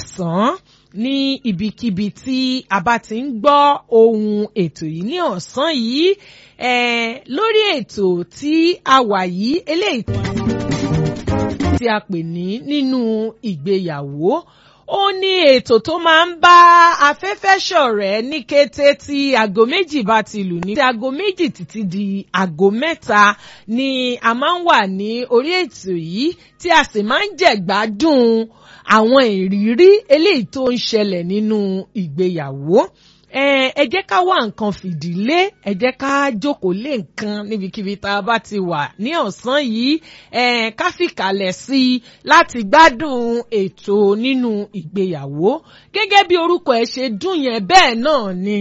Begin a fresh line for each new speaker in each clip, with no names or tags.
káàsán ní ibikíbi tí a bá ti ń gbọ́ ohun ètò yìí ní ọ̀sán yìí eh, lórí ètò tí a wà yìí eléyìí tí a pè ní nínú ìgbéyàwó ó ní ètò tó máa ń bá afẹ́fẹ́ ṣọ̀rẹ́ ní kété tí aago méjì bá ti lù ní. tí aago méjì títí di aago mẹ́ta ni a máa ń wà ní orí ètò yìí tí a sì máa ń jẹ̀gbádùn àwọn ìrírí eléyìí tó ń ṣẹlẹ̀ nínú ìgbéyàwó ẹ jẹ́ ká wá nǹkan fìdílé ẹ jẹ́ ká jókòó lé nǹkan níbikíbi tá a bá ti wà ní ọ̀sán yìí ká fìkàlẹ̀ sí i láti gbádùn ètò nínú ìgbéyàwó gẹ́gẹ́ bí orúkọ ẹ̀ ṣe dùn yẹn bẹ́ẹ̀ náà ni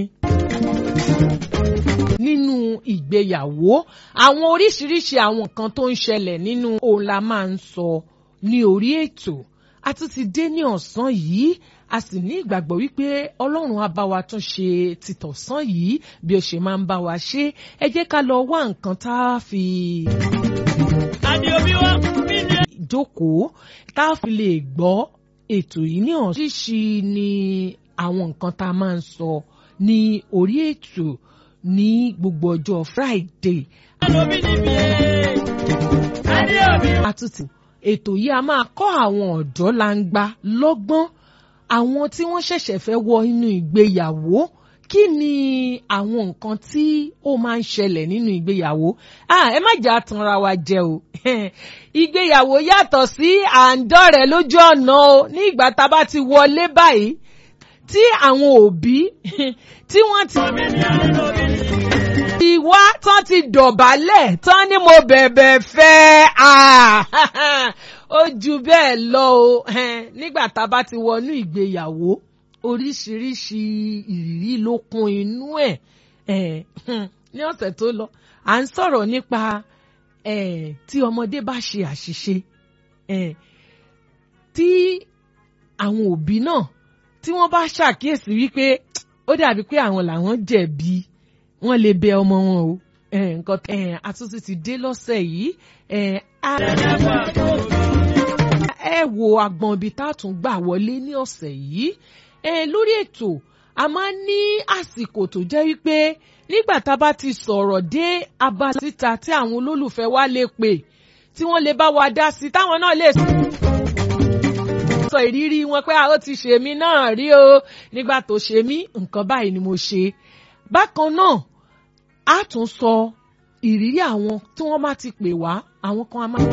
nínú ìgbéyàwó àwọn oríṣiríṣi àwọn nǹkan tó ń ṣẹlẹ̀ nínú òun la máa ń sọ ní orí ètò a tún ti dé ní ọ̀sán yìí a sì ní ìgbàgbọ́ wípé ọlọ́run á bá wa tún ṣe títọ̀sán yìí bí ó ṣe máa ń bá wa ṣe ẹ jẹ́ ká lọ wá nǹkan tá a fi. jókòó tá a fi lè gbọ́ ètò yìí ní ọ̀ṣíṣì ni àwọn nǹkan tá a máa ń sọ ní orí ètò ní gbogbo ọjọ́ Friday. àtúntì ètò yìí a máa kọ́ àwọn ọ̀dọ́ langba lọ́gbọ́n àwọn tí wọ́n ṣẹ̀ṣẹ̀ fẹ́ wọ inú ìgbéyàwó kí ni àwọn nǹkan tí ó máa ń ṣẹlẹ̀ nínú ìgbéyàwó ẹ má jà tanra wa jẹ o ìgbéyàwó yàtọ̀ sí àǹdọ̀rẹ́ lójú ọ̀nà o ní ìgbà tá a bá ti wọlé báyìí tí àwọn òbí tí wọ́n ti ti wá tán ti dọ̀bálẹ̀ tán ni mo bẹ̀bẹ̀ fẹ́ ó ju bẹ́ẹ̀ lọ o nígbà tá a bá ti wọnú ìgbéyàwó oríṣiríṣi ìrírí ló kún inú ẹ̀ ní ọ̀sẹ̀ tó lọ à ń sọ̀rọ̀ nípa tí ọmọdé bá ṣe àṣìṣe tí àwọn òbí náà tí wọ́n bá ṣàkíyèsí wípé ó dàbí pé àwọn làwọn jẹ̀bi wọ́n lè bẹ ọmọ wọn o nǹkan àtúntò ti dé lọ́sẹ̀ yìí ẹ wo agbọn ibi tá a tún gbà wọlé ní ọ̀sẹ̀ yìí lórí ètò a máa ń ní àsìkò tó jẹ́ wípé nígbà tá a bá ti sọ̀rọ̀ dé abá síta tí àwọn olólùfẹ́ wa lè pè tí wọ́n lè bá wa dá sí táwọn náà lè sọ ìrírí wọn pé ó ti ṣe mí náà rí o nígbà tó ṣe mí nǹkan báyìí ni mo ṣe bákan náà a tún sọ ìrírí àwọn tí wọ́n bá ti pè wá àwọn kan a máa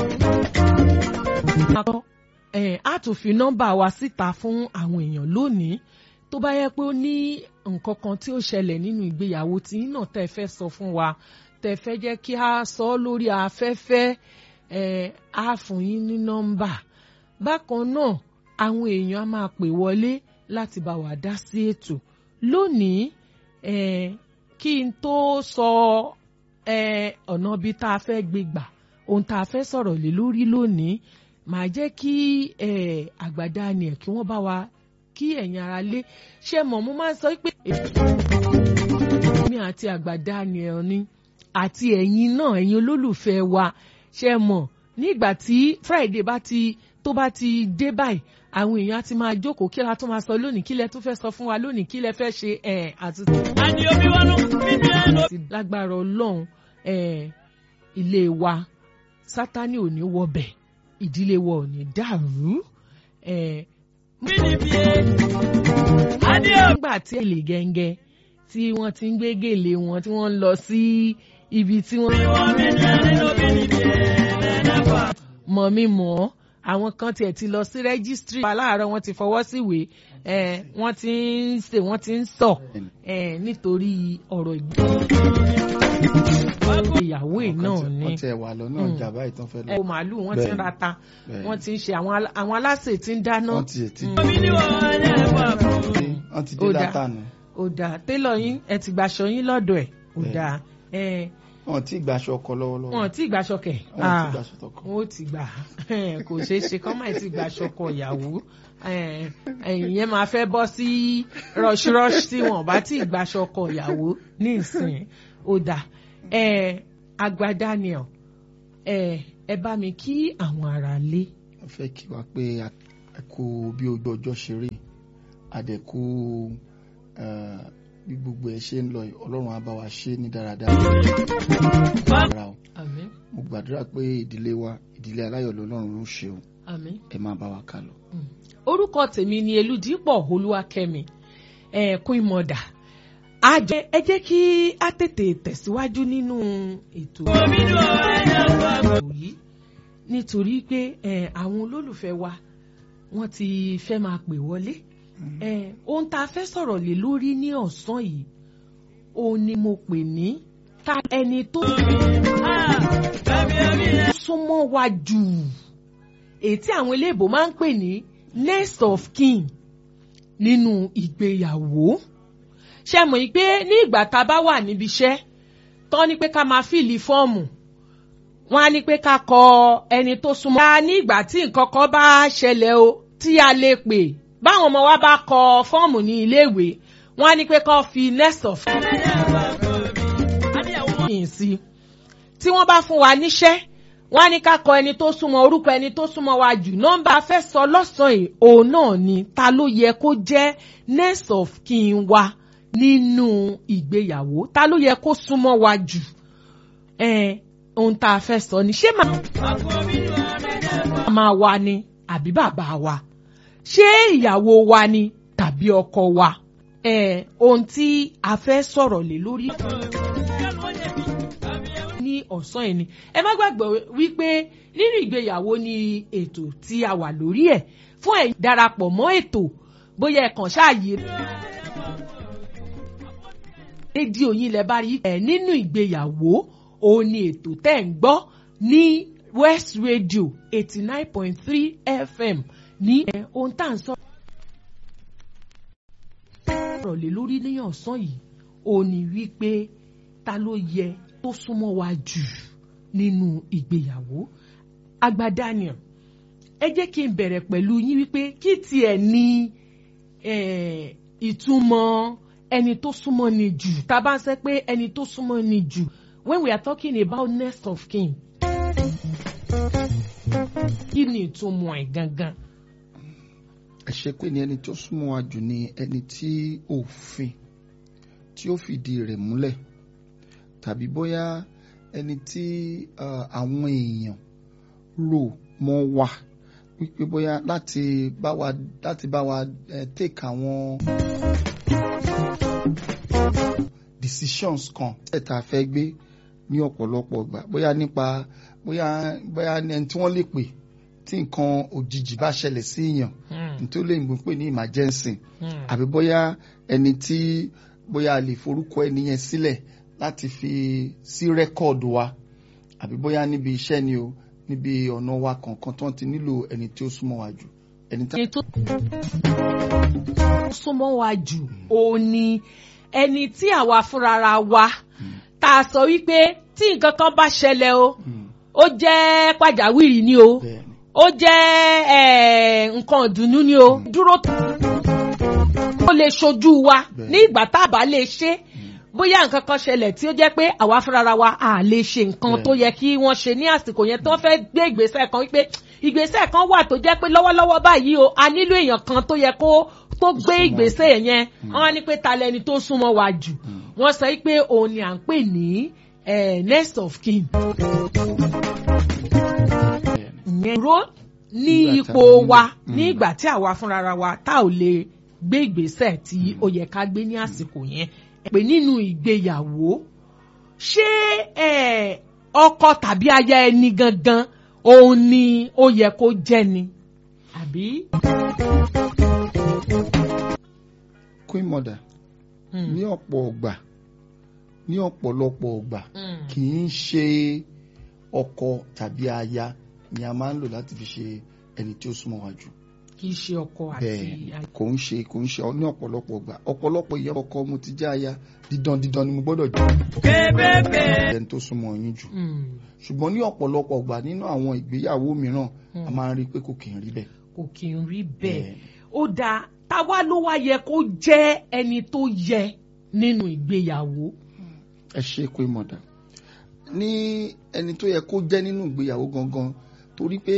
a tún fi nọ́mbà wa síta fún àwọn èèyàn lónìí tó bá yẹ pé ó ní nǹkan kan tí ó ṣẹlẹ̀ nínú ìgbéyàwó tí náà tẹ́ fẹ́ sọ fún wa tẹ́ fẹ́ jẹ́ kí a sọ lórí afẹ́fẹ́ a fún yín ní nọ́mbà bákan náà àwọn èèyàn á máa pè wọlé láti bá wa dá sí ètò lónìí kí n tó sọ ọ̀nà bíi tá a fẹ́ gbé gbà ohun tá a fẹ́ sọ̀rọ̀ lé lórí lónìí màá jẹ́ kí àgbàdá ni ẹ̀ kí wọ́n bá wa kí ẹ̀yin ara lé ṣe mọ̀ mo máa ń sọ pé èmi àti àgbàdá ni ẹ̀ ni àti ẹ̀yin náà ẹ̀yin olólùfẹ́ wa ṣe mọ̀ nígbà tí Friday bá ti tó bá ti dé báyìí àwọn èèyàn á ti máa jókòó kí la tó máa sọ lónìí kí lẹ tó fẹ́ sọ fún wa lónìí kí lẹ fẹ́ ṣe ẹ̀ àti.
àní omi wọn ló fi ní ẹ lọ.
lágbára Ọlọ́run ilé wa Sátánì ò ní wọbẹ̀ ìdílé wa ò ní dàrú.
bí ni bí e àní omi.
nígbà tí èlé gẹ́ngẹ́ tí wọ́n ti ń gbé gèlè wọn tí wọ́n ń lọ sí ibi tí wọ́n.
wọ́n mi ní ẹni ló bí ni bí e lẹ́dàpọ̀.
mọ̀ mi mọ̀ ọ́ àwọn kan tiẹ̀ ti lọ sí rẹ́gísítírì aláàárọ̀ wọ́n ti fọwọ́ síwèé wọ́n ti ń ṣe wọ́n ti ń sọ nítorí ọ̀rọ̀ ìgbéyàwó náà ni
wọ́n tiẹ̀ wà lọ́nà ọjà báyìí tán fẹ́ lọ.
ẹ̀wọ̀n màálù wọ́n ti ń
Bẹ́ẹ̀ni.
rata
Bẹ́ẹ̀ni.
wọ́n ti ń ṣe àwọn alá- àwọn aláṣẹ tí ń dáná
wọ́n ti ti
omi ni wọ́n lẹ́wọ̀ fún.
wọ́n ti
Ó
dé
dáa.
dátà nù.
ó dáa télọ̀ yín ẹ ti gbàṣọ yín lọ́dọ̀ ẹ̀ ó
Bẹ́ẹ̀ni.
dáa ẹ̀
wọ́n ti gbàṣọ ọkọ lọ́wọ́lọ́wọ́.
wọn ò tí ì gbàṣọ kẹ̀
wọ́n ti gbàṣọ tọkọ.
wọn ò tí gbà kò ṣeé ṣe kọ́ máa ti gbàṣọ kọ ìyàwó ẹ̀yìn yẹn máa fẹ́ bọ́ sí rush rush tí wọn bá tí ì gbàṣọ kọ ìyàwó ní ìsìn ó dáa àgbà Daniel ẹ ẹ bá mi kí àwọn ará lé
wọ́n fẹ́ kí wa pé a ẹ kú bí ojú ọjọ́ ṣe rí àdẹ̀kú eh, bí gbogbo ẹ ṣe ń lọ yìí, ọlọ́run á bá wa ṣe ní dáradára. Rárá o.
àmín
mo gbàdúrà pé ìdílé wa ìdílé aláyọ̀ lọ́lọ́run ló ṣe o
àmín.
ẹ máa bá wa kà lọ.
orúkọ tèmi ni eludipọ olúwakẹ́mi ẹẹkún ìmọdà àjẹ ẹ jẹ́ kí á tètè tẹ̀síwájú nínú ètò yìí nítorí pé eh, àwọn olólùfẹ́ wa wọ́n ti fẹ́ máa pè wọlé Eh, ohun tá a fẹ́ sọ̀rọ̀ lé lórí ní ọ̀sán yìí òun ni mo pè ní ta ẹni tó súnmọ́ wa jù èyí tí àwọn eléèbó máa ń pè ní next of kin nínú ìgbéyàwó ṣe mọ̀ yìí pé ní ìgbà tá a bá wà níbi iṣẹ́ tán ní pé ká máa fìlì fọ́ọ̀mù wọ́n á ní pé ká kọ ẹni tó súnmọ́. ká ní ìgbà tí nǹkan kan bá ṣẹlẹ̀ o tí a lè pè báwọn ọmọ wa bá kọ fọ́ọ̀mù ní iléèwé wọ́n á ní pé ká fi next of kin sí tí wọ́n bá fún wa níṣẹ́ wọ́n á ní ká kọ ẹni tó súnmọ́ orúkọ ẹni tó súnmọ́ wa jù nọ́mbà fẹ́ sọ lọ́sàn-án yìí òun náà ni ta ló yẹ kó jẹ́ next of kin wa nínú ìgbéyàwó ta ló yẹ kó súnmọ́ wa jù ẹ̀ẹ́n ohun tá a fẹ́ sọ ni ṣé màmá wa ni àbí bàbá wa ṣé ìyàwó wa ni tàbí ọkọ wa ẹ̀ẹ́n ohun tí a fẹ́ sọ̀rọ̀ lé lórí ní ọ̀sán yìí ni ẹ má gbàgbọ́ wípé nínú ìgbéyàwó ni ètò tí a wà lórí ẹ̀ fún ẹ̀yin darapọ̀ mọ́ ètò bóyá ẹ kàn ṣáàyè rédíò yín lẹ bá rí ẹ nínú ìgbéyàwó òun ni ètò tẹ́ ń gbọ́ ní West Radio eighty nine point three FM ní ẹ ohun tá à ń sọ̀rọ̀ lé lórí ní ọ̀sán yìí òun ni wípé ta ló yẹ tó súnmọ́ wa jù nínú ìgbéyàwó àgbà Daniel ẹ jẹ́ kí n bẹ̀rẹ̀ pẹ̀lú yín wípé kí tiẹ̀ ní eh, ìtumọ̀ ẹni tó súnmọ́ ni jù tá a bá ń sẹ́ pé ẹni tó súnmọ́ ni jù when we are talking about next of kin kí ni ìtumọ̀ ẹ̀ gangan.
ẹ ṣe pé ní ẹni tó súnmọ́ wa jù ni ẹni tí òfin tí ó fìdí rẹ̀ múlẹ̀ tàbí bóyá ẹni tí ah, àwọn èèyàn rò mọ́ wa wípé bóyá láti bá wa láti bá wa eh, take àwọn decisions kan ẹ̀ tá a fẹ́ gbé ní ọ̀pọ̀lọpọ̀ ìgbà bóyá nípa bóyá bóyá ẹni tí wọ́n lè pè tí nǹkan òjijì bá ṣẹlẹ̀ sí èèyàn nítorí lóyìnbó ń pè ní emergency àbí bóyá ẹni tí bóyá a lè forúkọ ẹni yẹn sílẹ̀ láti fi sí rẹ́kọ̀dù wa àbí bóyá níbi iṣẹ́ ni o níbi ọ̀nà wa kọ̀ọ̀kan tó ń ti nílò ẹni tí ó súnmọ́ wa jù ẹni tá
ẹni tó súnmọ́ wa jù òun ni ẹni tí àwa fúnra wa tá a sọ wípé tí nǹkan kan bá ṣẹlẹ̀ o ó jẹ́ pàjáwìrì ni o
bẹ́ẹ̀ ni
ó jẹ́ eh, nǹkan ìdùnnú ni o dúró tó lè ṣojú wa
Bẹ́ẹ̀.
ní ìgbà tá a bá lè ṣe bóyá nǹkan kan ṣẹlẹ̀ tí ó jẹ́ pé àwa fúnra wa à lè ṣe nǹkan
Bẹ́ẹ̀.
tó yẹ kí wọ́n ṣe ní àsìkò yẹn tó fẹ́ gbé ìgbésẹ̀ kan wípé ìgbésẹ̀ kan wà tó jẹ́ pé lọ́wọ́lọ́wọ́ báyìí o a nílò èèyàn kan tó yẹ kó tó gbé
súnmọ́
ìgbésẹ̀ yẹn wọ́n á ní pé ta lẹni tó súnmọ́ wa jù wọ́n sọ pé òun ni à ń pè ní eh, next of kin
bẹ́ẹ̀ ni
ìyẹn dúró ní
Nígbà
ipò
tá a
wa
nílò.
ní ìgbà tí àwa fúnra wa tá ò lè gbé ìgbésẹ̀ tí ó yẹ ká gbé ní àsìkò yẹn pé nínú ìgbéyàwó ṣé eh, ọkọ tàbí aya ẹni gangan òun ni ó yẹ kó jẹ́ ni àbí.
queen mother
Hmm.
ní ọ̀pọ̀ ọgbà ní ọ̀pọ̀lọpọ̀ ọgbà
Hmm.
kì í ṣe ọkọ tàbí aya ni a máa ń lò láti fi ṣe ẹni tí ó súnmọ́ wa jù
kì í ṣe ọkọ àti
bẹ́ẹ̀
aya.
kò ń ṣe kò ń ṣe ní ọ̀pọ̀lọpọ̀ ọgbà ọ̀pọ̀lọpọ̀ ìyá ọkọ mo ti jẹ́ aya dídán dídán ni mo gbọ́dọ̀ jẹ́ ẹni tó súnmọ́ yín jù
Hmm.
ṣùgbọ́n ní ọ̀pọ̀lọpọ̀ ọgbà nínú àwọn ìgbéyàwó mìíràn a máa ń rí i pé kò kì í rí bẹ́ẹ̀
kò kì í rí bẹ́ẹ̀
Bẹ́ẹ̀.
ó dáa táwa ló wá yẹ kó jẹ́ ẹni tó yẹ nínú ìgbéyàwó.
ẹ ṣe pé mọ̀dà ní ẹni tó yẹ kó jẹ́ nínú ìgbéyàwó gangan torí pé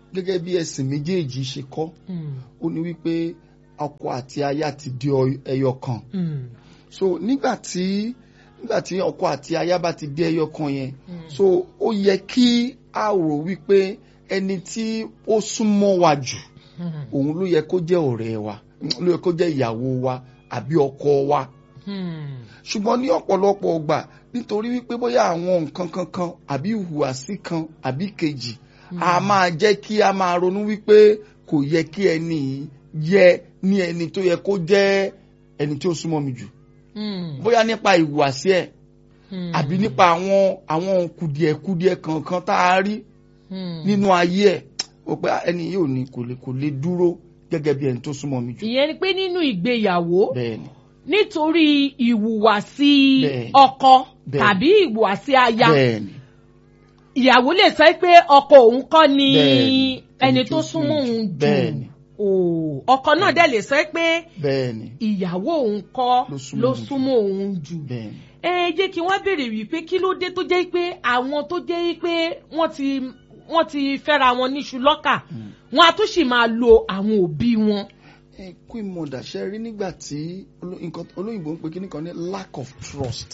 gẹ́gẹ́ bí ẹ̀sìn méjèèjì ṣe kọ́
Mm.
ó ní wípé ọkọ àti aya ti di ọ- ẹyọ kan
Mm.
so nígbà tí nígbà tí ọkọ àti aya bá ti di ẹyọ kan yẹn
Mm.
so ó yẹ kí a rò wípé ẹni tí ó súnmọ́ wa jù
Mm.
òun ló yẹ kó jẹ́ ọ̀rẹ́ wa ló yẹ kó jẹ́ ìyàwó wa àbí ọkọ wa
Mm.
ṣùgbọ́n ní ọ̀pọ̀lọpọ̀ ọgbà nítorí wípé bóyá àwọn nǹkan kankan àbí ìhùwàsí kan àbí kejì a máa jẹ́ kí a máa ronú wípé kò yẹ kí ẹni yìí yẹ ní ẹni tó yẹ kó jẹ́ ẹni tí ó súnmọ́ mi jù
Mm.
bóyá nípa ìhùwàsí ẹ̀
Mm.
àbí nípa àwọn àwọn kùdìẹ̀kùdìẹ̀ kankan tá a rí
Mm.
nínú ayé ẹ̀ ó pé ẹni yìí ò ní kò lè kò lè dúró gẹ́gẹ́ bí ẹni tó súnmọ́ mi jù
ìyẹn ni pé nínú ìgbéyàwó
bẹ́ẹ̀ ni
nítorí ìhùwàsí
Bẹ́ẹ̀ni.
ọkọ
Bẹ́ẹ̀ni.
tàbí ìhùwàsí aya
bẹ́ẹ̀ ni
ìyàwó lè sọ pé ọkọ òun kọ́ ni
Bẹ́ẹ̀ni.
ẹni
Ẹni
tó
tó
súnmọ́
súnmọ́ jù.
òun jù
Bẹ́ẹ̀ni.
Òò, ọkọ náà dẹ̀ lè sọ pé
bẹ́ẹ̀ ni
ìyàwó òun kọ́
Ló súnmọ́
ló
òun jù.
súnmọ́ òun jù
bẹ́ẹ̀ ni.
ẹ jẹ́ kí wọ́n béèrè wípé kí ló dé tó jẹ́ pé àwọn tó jẹ́ pé wọ́n ti wọ́n ti fẹ́ra wọn níṣu lọ́kà wọ́n á tún sì máa lo àwọn òbí wọn.
ẹ queen mother ṣe rí nígbà tí oló- nǹkan olóyìnbó ń pe kíní kan ní lack of trust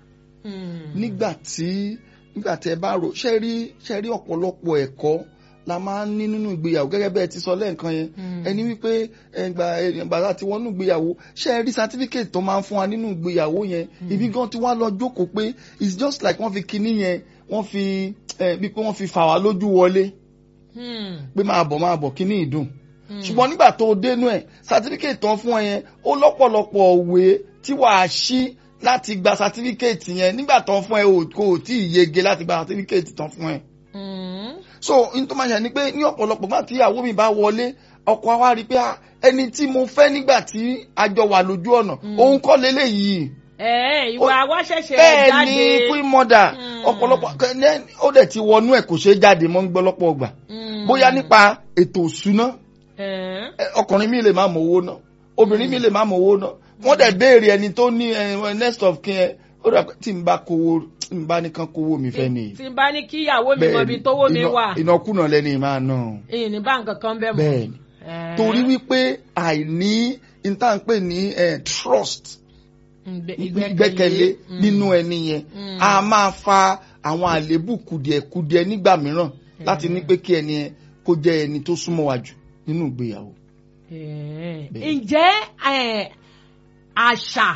nígbà tí nígbà tí ẹ bá rò ṣe rí ṣe rí ọ̀pọ̀lọpọ̀ ẹ̀kọ́ la máa ń ní nínú ìgbéyàwó gẹ́gẹ́ bẹ́ẹ̀ ti sọ lẹ́ẹ̀kan yẹn ẹni wípé ẹgbà ẹgbà láti wọnú ìgbéyàwó ṣe rí certificate tó máa ń fún wa nínú ìgbéyàwó yẹn ibi gan tí wọ́n lọ jókòó pé it's just like wọ́n fi kíní yẹn wọ́n fi ẹ bí pé wọ́n fi fà wá lójú wọlé pé máa bọ̀ máa bọ̀ kíní ìdùn ṣùgbọ́n nígbà tó o dénú ẹ̀ certificate tán fún ẹ yẹn ó lọ́pọ̀lọpọ̀ òwe tí wàá ṣí láti gba certificate yẹn nígbà tán fún ẹ o kò tí ì yege láti gba certificate tán fún ẹ. so n tó máa ṣe ni pé ní ọ̀pọ̀lọpọ̀ gbà tí ìyàwó mi bá wọlé ọkọ wa rí i pé ah, ẹni tí mo fẹ́ nígbà tí a jọ wà lójú ọ̀nà òun kọ́ leléyìí
ẹ ìwà wa ṣẹ̀ṣẹ̀
bẹ́ẹ̀
jáde.
ni queen mother
Mm.
ọ̀pọ̀lọpọ̀ kẹ́- ó dẹ̀ ti wọnú ẹ̀ kò ṣeé jáde mọ́ ń gbọ́lọ́pọ̀ ọgbà
Mm.
bóyá nípa ètò òṣùná
Ẹ̀.
ẹ, ọkùnrin mi lè má mọ owó náà obìnrin mi lè má mọ owó náà wọ́n dẹ̀ béèrè ẹni tó ní ẹ, next of kin ẹ ó dà pé tí n bá kówó tí n bá nìkan kówó mi fẹ́ nìyí.
tí n bá ní kí ìyàwó mi mọ ibi tówó mi
iná-
wà
ìnákúnà lẹ́ni máa ná
èyí ní báǹkì kan bẹ́ẹ̀ mọ́.
bẹ́ẹ̀ ni
Ẹ̀.
torí wípé àìní ìtànpé ní eh, trust
Ìgbẹ́-
ìgbẹ́kẹ̀lé
Mm.
nínú ẹni yẹn
Mm.
a máa fa àwọn àléébù kùdìẹ̀kudiẹ nígbà mìíràn láti ní pé kí ẹni yẹn kó jẹ́ ẹni tó súnmọ́ wa jù nínú ìgbéyàwó.
Ẹ̀.
Bẹ́ẹ̀.
ǹjẹ́ ẹ̀, àṣà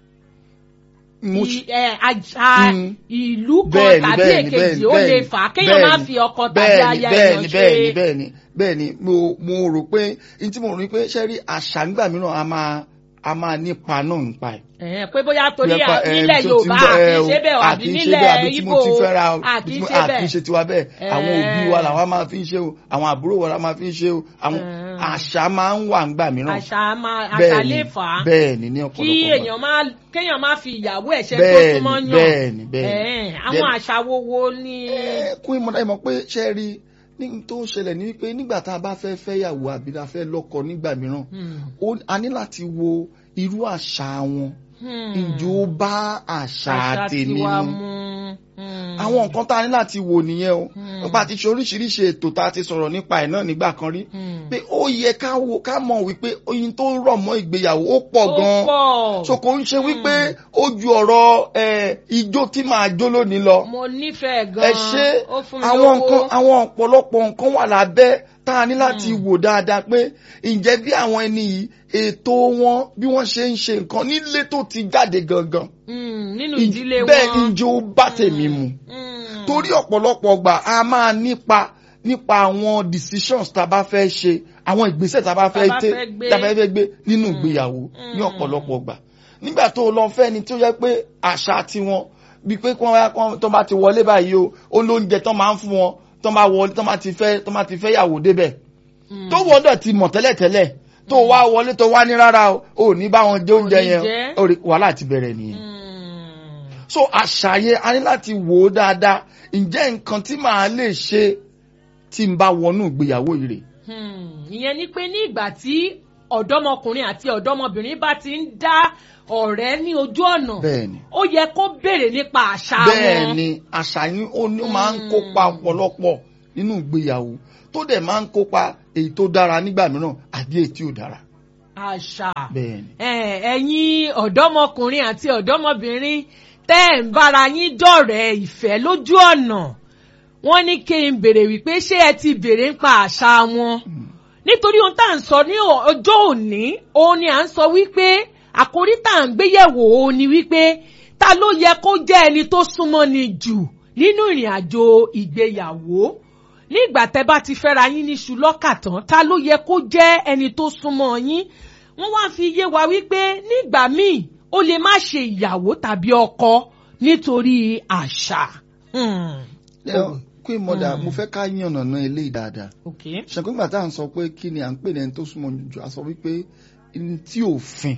Mo
ì- ẹ̀, àṣà
Mm.
ìlú kan
bẹ́ẹ̀ni
tàbí
bẹ́ẹ̀ni
èkejì
bẹ́ẹ̀ni
ó lè
bẹ́ẹ̀ni,
fà á kéèyàn má
bẹ́ẹ̀ni,
fi ọkọ tàbí
bẹ́ẹ̀ni,
aya
bẹ́ẹ̀ni
èèyàn
bẹ́ẹ̀ni
ṣe.
bẹ́ẹ̀ni bẹ́ẹ̀ni mo mo rò pé n tí mo rò ní pé ṣe rí àṣà ńgbà mìíràn a máa a máa nípa náà nípa ẹ̀.
Ẹ̀, pé bóyá torí
Nípa,
à-
eh,
nílẹ̀
tó ti ń
Yorùbá
bọ̀, eh,
àkì í ṣe bẹ́ẹ̀ o, àbí
àkì í ṣe
nílẹ̀
bẹ́ẹ̀, àbí tí
Ìgbò
mo ti fẹ́ ra o,
àkì í
tí mo-
ṣe
àkì í
bẹ́ẹ̀.
ṣe tiwa bẹ́ẹ̀ àwọn
Eh.
òbí wa làwa máa fi ń ṣe o àwọn àbúrò wa la máa fi ń ṣe o àwọn
Eh.
àṣà máa ń wà ńgbà mìíràn.
àṣà máa àṣà
Bẹ́ẹ̀ni,
lè fà á
bẹ́ẹ̀ni ní
kí
ọ̀pọ̀lọpọ̀ ìgbà.
èèyàn máa kéèyàn máa fi ìyàwó ẹ̀ ṣe tó
Bẹ́ẹ̀ni,
súnmọ́ yàn
bẹ́ẹ̀ni, bẹ́ẹ̀ni.
Ẹ̀, àwọn
Bẹ́ẹ̀ni.
àṣà wo wo ni.
Ẹ, kún ìmọ̀dá ìmọ̀ pé ṣe rí ní n tó ń ṣẹlẹ̀ ní wípé nígbà tá a bá fẹ́ fẹ́yàwó àbí a fẹ́ lọ́kọ nígbà mìíràn
Hmm.
ó- a ní láti wo irú àṣà wọn
Hmm.
ǹjẹ́ ó bá àṣà
àṣà
tèmi
tiwa
mu
mu. Hmm.
àwọn nǹkan tá a ní láti wò nìyẹn o
Hmm.
nípa ti ṣe oríṣiríṣi ètò tá a ti sọ̀rọ̀ nípa ẹ̀ náà nígbà kan rí
Hmm.
pé ó yẹ ká wo ká mọ̀ wípé oyin tó rọ̀ mọ́ ìgbéyàwó ó pọ̀
ó
gan-an
pọ̀.
so kò ń ṣe wípé ó ju ọ̀rọ̀ ẹ, ijó tí màá jó lónìí lọ
mo nífẹ̀ẹ́ gan-an.
ẹ ṣe
ó fún mi
àwọn
lówó.
nǹkan àwọn ọ̀pọ̀lọpọ̀ nǹkan wà lábẹ́ tá a ní láti wò dáadáa pé ǹjẹ́ bí àwọn ẹni yìí ètò wọn bí wọ́n ṣe ń ṣe nǹkan nílé tó ti jáde gangan
Hmm, nínú
Ǹ-
ìdílé wọn.
bẹ́ẹ̀ ni ǹjẹ́ ó bá tèmi mu
Hmm.
torí ọ̀pọ̀lọpọ̀ ọgbà a máa nípa nípa àwọn decisions tá a bá fẹ́ ṣe àwọn ìgbésẹ̀ tá a bá fẹ́
Tá a bá
tẹ́
fẹ́ gbé.
tá a bá fẹ́ gbé nínú ìgbéyàwó ní
Mm.
ọ̀pọ̀lọpọ̀ ọgbà nígbà tó lọ fẹ́ ni tó yẹ pé àṣà tiwọn bíi pé kí wọ́n wá kán tó bá ti wọlé báyìí o ó lóúnjẹ tó máa ń fún wọn tó máa wọlé tó máa ti fẹ́ tó máa ti fẹ́ yàwó débẹ̀
Hmm.
tó wọ́dọ̀ ti mọ̀ tẹ́lẹ̀tẹ́lẹ̀ tó wá wọlé tó wá ní rárá o ò ní bá wọn jẹ oúnjẹ
ní
yẹn
jẹ.
ó rí wàhálà ti bẹ̀rẹ̀ nìyẹn
Hmm.
so àṣàyẹ a ní láti wò ó dáadáa ǹjẹ́ nǹkan tí màá lè ṣe tí n bá wọnú ìgbéyàwó yìí rè
Hmm, ìyẹn ni pé ní ìgbà tí ọ̀dọ́mọkùnrin àti ọ̀dọ́mọbìnrin bá ti ń dá ọ̀rẹ́ ní ojú ọ̀nà
bẹ́ẹ̀ni
ó yẹ kó béèrè nípa àṣà wọn.
bẹ́ẹ̀ni àṣà yín ó ní ó máa ń kópa ọ̀pọ̀lọpọ̀ nínú ìgbéyàwó tó dẹ̀ máa ń kópa èyí tó dára nígbà mìíràn àbí èyí tí ò dára.
àṣà
bẹ́ẹ̀ ni.
ẹ, ẹ̀yin ọ̀dọ́mọkùnrin àti ọ̀dọ́mọbìnrin tẹ́ ẹ̀ ń bára yín dọ̀rẹ́ ìfẹ́ lójú ọ̀nà wọ́n ní kí n béèrè wípé ṣé ẹ ti béèrè nípa àṣà wọn nítorí ohun tá à ń sọ ní ọ- ọjọ́ òní òun ni à ń sọ wípé àkórí tá à ń gbéyẹ̀wò òun ni wípé ta ló yẹ kó jẹ́ ẹni tó súnmọ́ ni jù nínú ìrìn àjò ìgbéyàwó nígbà tẹ́ bá ti fẹ́ra yín níṣu lọ́kà tán ta ló yẹ kó jẹ́ ẹni tó súnmọ́ yín wọ́n wá fi yé wa wípé nígbà míì ó lè má ṣe ìyàwó tàbí ọkọ nítorí àṣà. Hmm.
Ẹ, Queen Mother mo fẹ́ ká yànnàná eléyìí dáadáa.
Okay.
ṣàkóńgbà tá à ń sọ pé kí ni à ń pè ní ẹni tó súnmọ́ jù a sọ wípé ní tí òfin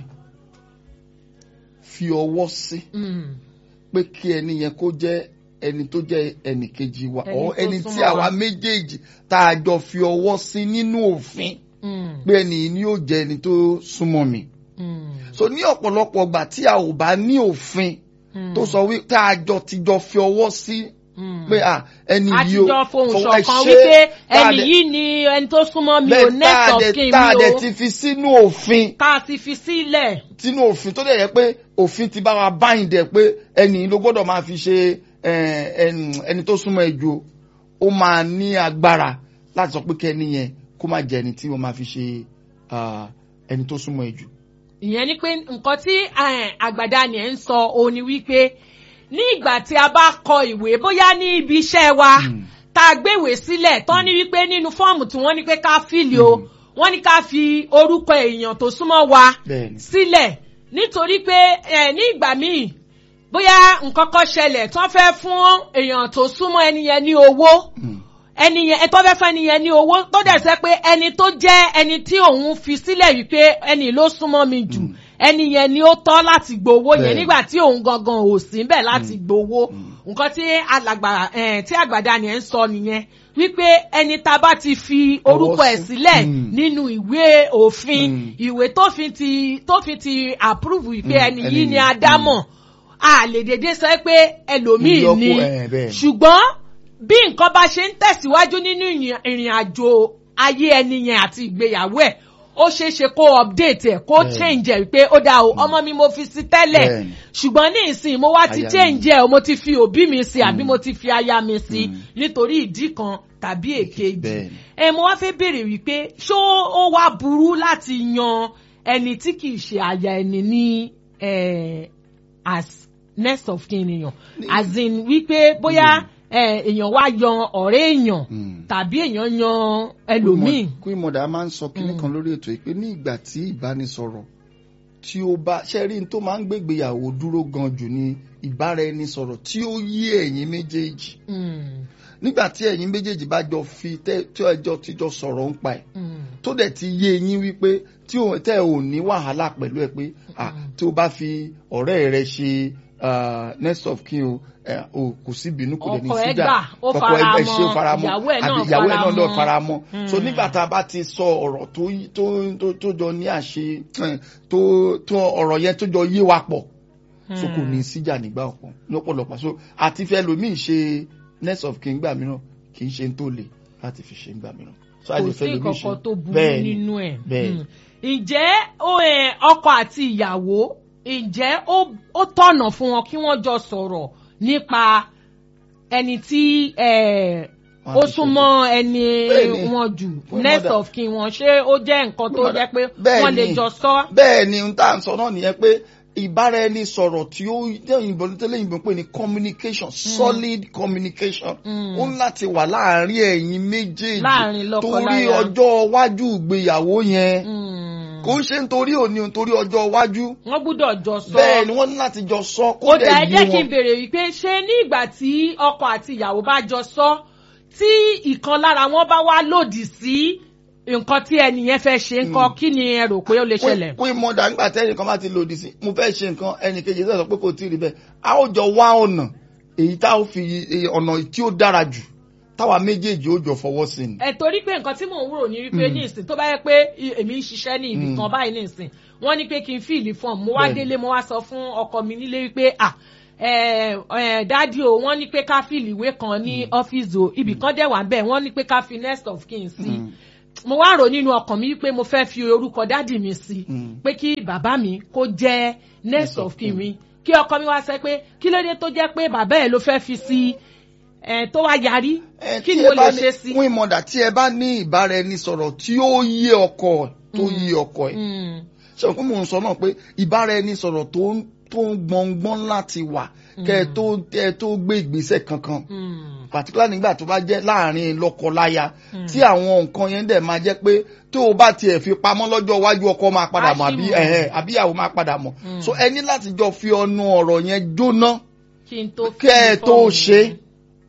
fi ọwọ́ sí
Hmm.
pé kí ẹni yẹn kó jẹ́ ẹni tó jẹ́ ẹnì kejì wa
Ẹni
ọ
tó
ẹni tí
súnmọ́
àwa
wa.
méjèèjì tá a jọ fi ọwọ́ sí nínú òfin
Hmm.
pé ẹni yìí ni yóò jẹ́ ẹni tó súnmọ́ mi.
Hmm.
so ní ọ̀pọ̀lọpọ̀ ọgbà tí a ò bá ní òfin
Hmm.
tó sọ wípé tá a jọ ti jọ fi ọwọ́ sí
Hmm.
pé à ẹni yìí o
àtijọ́ fohùn
fọwọ́ ẹ
ṣọ̀kan
ṣe,
wípé
tá a
ẹni
dẹ̀-
yìí ni ẹni tó súnmọ́ mi ò
bẹ́ẹ̀ tá
next
a
of
dẹ̀
kin
tá a
mi
dẹ̀
o
ti fi sínú òfin
tá a ti fi sílẹ̀.
sínú òfin tó dẹ̀ yẹ pé òfin ti bá wa báyìí dẹ̀ pé ẹni yìí ló gbọ́dọ̀ máa fi ṣe eh, ẹn- ẹni tó súnmọ́ ẹ jù ó máa ní agbára láti sọ pé kẹ́ni yẹn kó má jẹ́ ẹni tí wọ́n máa fi ṣe ah, ẹni tó súnmọ́ ẹ jù.
ìyẹn ni pé nǹkan tí eh, àgbàdá ni ẹ̀ ń sọ òun ni wípé ní ìgbà tí a bá kọ ìwé bóyá ní ibi iṣẹ́ wa
Mm.
tá a gbéwèé sílẹ̀ tán ní wípé nínú fọ́ọ̀mù tí wọ́n ní pé ká fíìlì o
Mm.
wọ́n ní ká fi orúkọ èèyàn tó súnmọ́ wa
bẹ́ẹ̀ni
sílẹ̀ nítorí pé ẹ ní ìgbà míì bóyá nǹkan kan ṣẹlẹ̀ tí wọ́n fẹ́ fún èèyàn tó súnmọ́ ẹni yẹn ní owó
Mm.
ẹni yẹn ẹ tó fẹ́ fẹ́ ẹni yẹn ní owó tó dẹ̀ sẹ́ pé ẹni tó jẹ́ ẹni tí òun fi sílẹ̀ wípé ẹni ló súnmọ́ mi jù
Mm.
ẹni yẹn ni ó tọ́ láti gbowó yẹn
Bẹ́ẹ̀ni.
nígbà tí òun gangan ò sí bẹ́ẹ̀ láti gbowó
Mm.
nǹkan tí alàgbà eh, tí àgbàdá ni ẹ̀ ń sọ nìyẹn wípé ẹni tá a bá ti fi orúkọ ẹ̀
sí.
sílẹ̀
Mm.
nínú ìwé òfin
Mm.
ìwé tó fi ti tó fi ti approve wípé
Mm,
ẹni
ẹni
yìí ni
yìí.
adámọ̀ a lè dédé sọ pé ẹlòmíì
Ìyọkù,
ni
eh, bẹ́ẹ̀.
ṣùgbọ́n bí nǹkan bá ṣe ń tẹ̀síwájú nínú ìyìn- ìrìn àjò ayé ẹni yẹn àti ìgbéyàwó ẹ̀ ó ṣeé ṣe kó update ẹ̀ kó
Bẹ́ẹ̀ni.
change ẹ̀ wípé ó dáa o ọmọ mi mo fi sí tẹ́lẹ̀
Bẹ́ẹ̀ni.
ṣùgbọ́n ní ìsìn mo wá ti
Aya mi.
change ẹ̀ o mo ti fi òbí mi sí àbí
Mm.
mo ti fi aya mi sí
Mm.
nítorí ìdí kan tàbí èkejì
Bẹ́ẹ̀ni.
ẹ mo wá fẹ́ béèrè wípé ṣó ó wá burú láti yan ẹni tí kì í ṣe aya ẹni ní eh, as next of kin èèyàn as in wípé bóyá eh, èèyàn wá yan ọ̀rẹ́ èèyàn
Mm.
tàbí èèyàn yan ẹlòmíì.
Queen Mother máa ń sọ kinní
Mm.
kan lórí ètò yìí pé ní ìgbà tí ìbánisọ̀rọ̀ tí ó bá ṣe rí n tó máa ń gbégbéyàwó dúró gan jù ní ìbáraẹnisọ̀rọ̀ tí ó yí ẹ̀yin méjèèjì
Mm,
nígbà tí ẹ̀yin méjèèjì bá jọ fi tẹ́ tí ẹjọ́ ti jọ sọ̀rọ̀ ń pa ẹ̀
mm,
tó dẹ̀ ti yé yín wípé tí ò tẹ́ ò ní wàhálà pẹ̀lú ẹ pé ah, tí o bá fi ọ̀rẹ́ rẹ ṣe ah, next of kin o eh, o kò sí ìbínú kò dẹ̀ ní
Ọkọ ẹ
síjà
gbà, ó
Ọkọ
fara
ẹ ṣe ó
mọ́,
fara mọ́
ìyàwó ẹ̀ náà
àbí ìyàwó ẹ̀ náà
fara
lọ
mọ́.
fara mọ́ so
Mm.
nígbà tá a bá ti sọ ọ̀rọ̀ tó yí- tó tó tó jọ ní àṣe eh, tó tó ọ̀rọ̀ yẹn tó jọ yé wa pọ̀ so kò ní síjà nígbà ọ̀pọ̀ lọ́pọ̀lọpọ̀ so àti fẹ́ lomi ṣe next of kin gbà mìíràn kì í ṣe ń tó le láti fi ṣe ń gbà mìíràn so a
kò
lè
sí
fẹ́ lomi ṣe
nǹkan tó burú
bẹ́ẹ̀ ni
nínú ẹ̀.
bẹ́ẹ̀
Mm. ǹjẹ́ ó, eh, ọkọ àti ìyàwó ǹjẹ́ ó- ó tọ̀nà fún wọn kí wọ́n jọ sọ̀rọ̀ nípa ẹni tí eh,
Wọ́n
ó
á ti
súnmọ́ ẹni
Bẹ́ẹ̀ni.
wọn jù
Fún
next
mother.
of kin wọn ṣé ó jẹ́ nǹkan tó
Fún
jẹ́ pé
Bẹ́ẹ̀ni.
wọ́n lè jọ sọ.
bẹ́ẹ̀ ni n tá à ń sọ náà nìyẹn pé ìbára ẹni sọ̀rọ̀ tí ó yìnbó tẹ́lẹ̀ yìnbó pé ní communication solid communication
Mm.
ó ń láti wà láàárín ẹ̀yin méjèèjì
Láàárín lọ́kọ-láya.
torí ọjọ́ iwájú ìgbéyàwó yẹn
Mm.
kò ń ṣe nítorí òní nítorí ọjọ́ iwájú
wọ́n gbúdọ̀ jọ sọ.
bẹ́ẹ̀ ni wọ́n ní láti jọ sọ kó
ó dà ẹ
dẹ̀
jẹ́
yé
kí n
wọn.
béèrè wípé ṣé ní ìgbà tí ọkọ àti ìyàwó bá jọ sọ tí ìkan lára wọn bá wá lòdì sí nǹkan tí ẹni yẹn fẹ́ ṣe nǹkan kí ni ẹ rò pé ó lè ṣẹlẹ̀.
pé mọ̀dà nígbà tẹ́lẹ̀ kan bá ti lòdì sí mo fẹ́ ṣe nǹkan ẹnì kejì sọ pé kò tí ì rí bẹ́ẹ̀ a ó jọ wá ọ̀nà èyí tá a ó fi eh, ọ̀nà tí ó dára jù táwa méjèèjì ó jọ fọwọ́ sí ni.
ẹ torí pé nǹkan tí mò ń rò ní wípé ní ìsìn tó bá yẹ pé i- èmi ń ṣiṣẹ́ ní ibì kan báyìí ní ìsìn wọ́n ní pé kí n fíìlì fọ́ọ̀mù mo wá
Bẹ́ẹ̀ni.
délé mo wá sọ fún ọkọ mi nílé wípé à ẹ ẹ dádì o wọ́n ní pé ká fìlì ìwé kan ní ọ́fíìsì o ibì kan dẹ̀ wà bẹ́ẹ̀ wọ́n ní pé ká fi next of kin sí
Mm.
mo wá rò nínú ọkàn mi pé mo fẹ́ fi orúkọ dádì mi sí
Mm.
pé kí bàbá mi kó jẹ́ next of kin mi kí ọkọ mi wá sẹ pé kí ló dé tó jẹ́ pé bàbá ẹ̀ ló fẹ́ fi sí ẹ tó wá yarí
Ẹ,
kí
tí
ni
ẹ
mo
bá
lè
ní-
ṣe sí.
fún ìmọ̀dà tí ẹ bá ní ìbáraẹnisọ̀rọ̀ tí ó yé ọkọ tó yé ọkọ ẹ̀
Mm,
ṣe òkú mò ń sọ náà pé ìbáraẹnisọ̀rọ̀ tó ń tó ń gbọ̀ngbọ̀n láti wà kẹ́ ẹ tó kẹ́ ẹ tó gbé ìgbésẹ̀ kankan
mm,
particular nígbà tó bá jẹ́ láàrin lọ́kọláya tí àwọn nǹkan yẹn dẹ̀ máa jẹ́ pé tó o bá tiẹ̀ fi pamọ́ lọ́jọ́ iwájú ọkọ máa padà mọ̀ àbí
Àṣìmọ̀.
ẹ̀hẹ̀ àbí ìyàwó máa padà mọ̀
Mm.
so ẹ ní láti jọ fi ọnu ọ̀rọ̀ yẹn jóná
kí n tó
kẹ́ ẹ
fi
tó
fọ́ọ̀mù
ṣe
mi.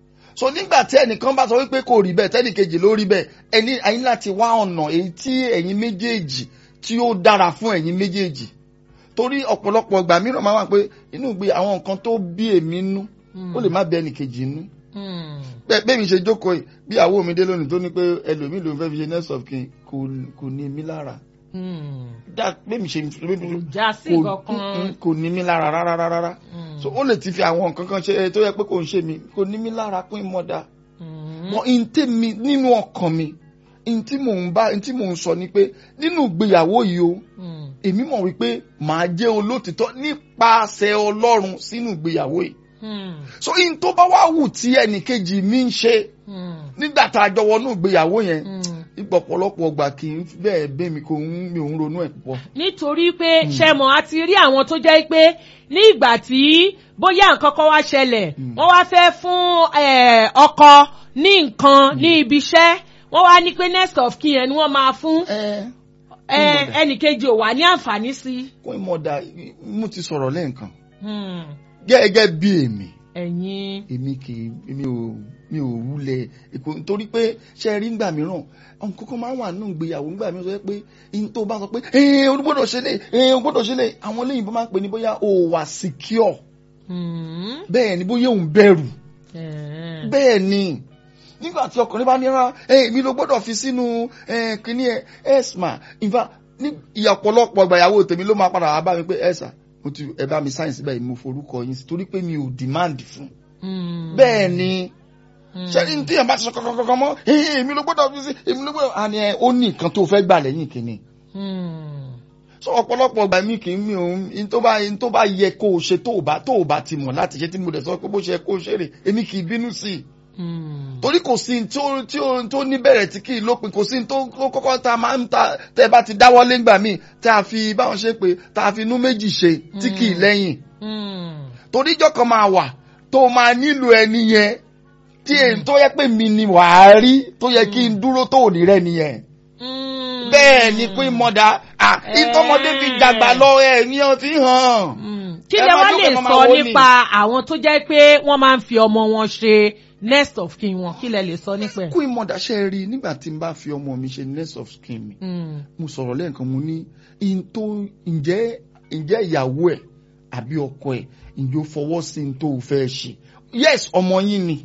so nígbà tí ẹnìkan bá sọ wípé kò rí bẹ́ẹ̀ tẹ́nìkejì ló rí bẹ́ẹ̀ ẹni ẹ̀yin láti wá ọ̀nà èyí tí ẹ̀yin méjèèjì tí ó dára fún ẹ̀yin méjèèjì torí ọ̀pọ̀lọpọ̀ ìgbà mìíràn máa wà pé inú ìgbé àwọn nǹkan tó bí èmi nú ó lè má bí ẹnìkejì nú
Mm,
bẹ́ẹ̀ bẹ́ẹ̀ mi ṣe jókòó yìí bí àwo mi dé lónìí tó ní pé ẹlòmíì ló ń fẹ́ fi ṣe next of kin kò kò ní mí lára
mm.
dá bẹ́ẹ̀ mi ṣe
kò já sí
kò
kankan.
kò ní mí lára rárá rárá
Mm.
so ó lè ti fi àwọn nǹkan kan ṣe tó yẹ pé kò ń ṣe mí kò ní mí lára pín mọ́dà
Mm,
mọ ntí mi nínú ọkàn mi ntí mò ń bá ntí mò ń sọ ni pé nínú ìgbéyàwó yìí o
mm,
èmi mọ̀ wípé màá jẹ́ olótìtọ́ nípasẹ̀ ọlọ́run sínú ìgbéyàwó yìí
mm,
so in tó bá wá wù tí ẹnìkejì mi ń ṣe
mm,
nígbà tá a jọ wọnú ìgbéyàwó yẹn
mm.
ipò ọ̀pọ̀lọpọ̀ ọgbà kì í bẹ́ẹ̀ bẹ́ mi kò ń mi ò ń ronú ẹ̀ púpọ̀.
nítorí pé ṣẹmọ̀ a ti rí àwọn tó jẹ́ pé ní ìgbà tí bóyá nǹkan kan wá ṣẹlẹ̀ wọ́n wá fẹ́ fún eh, ọkọ ní nǹkan ní ibi iṣẹ́ wọ́n wá ní pé next of kin yẹn ni wọ́n máa fún
ẹ
eh, ẹnìkejì ò wá ní àǹfààní sí.
kún ìmọ̀dà mo ti sọ̀rọ̀ lẹ́ẹ̀kan
Hmm,
gẹ́gẹ́ bí èmi
ẹ̀yin
èmi kì í èmi ò mi ò wulẹ̀ èkó nítorí pé ṣe rí ngbà mìíràn àwọn kókó máa ń wà nínú ìgbéyàwó ngbà mìíràn sọ pé in tó bá sọ pé ẹ̀ẹ́n o gbọ́dọ̀ ṣe lè ẹ̀ẹ́n o gbọ́dọ̀ ṣe lè àwọn olóyìnbó máa ń pè ní bóyá o wà secure
Hmm,
bẹ́ẹ̀ ni bóyá òun bẹ̀rù
eh,
bẹ́ẹ̀ ni nígbà tí ọkùnrin bá ní rán èmi ló gbọ́dọ̀ fi sínú eh, kíní ẹ ẹ̀sma ìfà ní ìyà ọ̀pọ̀lọpọ̀ ìgbàyàwó tèmi ló máa padà wá bá mi pé ẹ̀sà mo ti ẹ bá mi sáyẹ̀nsì báyìí mo forúkọ yín sí torí pé mi ò demand fún
hmm,
bẹ́ẹ̀ ni
hmm.
ṣẹ́ni ní tíyẹn bá ti sọ kankan mọ́ "Eh, èmi ló gbọ́dọ̀ fi sí èmi ló gbọ́dọ̀ àní ẹ ó ní nǹkan tó fẹ́ gbà lẹ́yìn kìíní
Hmm,
so ọ̀pọ̀lọpọ̀ ìgbà mi kì í mi òun in tó bá in tó bá yẹ kó o ṣe tó o bá tó o bá ti mọ̀ láti ṣe tí mo dẹ̀ sọ pé bó ṣe yẹ kó o ṣe rè èmi kì í bínú sí i
hmm,
torí kò sí tí ó tí ó tó níbẹ̀rẹ̀ tí kì í lópin kò sí tó tó kọ́kọ́ tá a máa ń ta tẹ́ bá ti dáwọ́ léngbà míì tá a fi báwọn ṣe pé tá a fi inú méjì ṣe tí kì í lẹ́yìn
hmm,
torí ìjọ kan máa wà tó máa nílò ẹni yẹn tí èyí tó yẹ pé mi ni wàá rí tó yẹ kí n dúró tó ò ní rẹ nìyẹn
hmm.
bẹ́ẹ̀ ni pé mọ̀dà à ìtọ́mọdé fi dàgbà lọ ẹ̀ ní ọtí hàn.
Mm. kí
Ẹ
lẹ
máa
wá
jókòó,
lè
ẹ máa
sọ
wò ní.
nípa àwọn tó jẹ́ pé wọ́n máa ń fi ọmọ wọn ṣe next of kin wọn kí lẹ lè sọ nípa ẹ̀.
kú ìmọ̀dà ṣe rí i nígbà tí n bá fi ọmọ mi ṣe nurse of skin mi
Mm,
mo sọ̀rọ̀ lẹ́ẹ̀kan mo ní in tó ǹjẹ́ ǹjẹ́ ìyàwó ẹ̀ àbí ọkọ ẹ̀ ǹjẹ́ ó fọwọ́ sí in tó fẹ́ ṣe yes ọmọ yín ni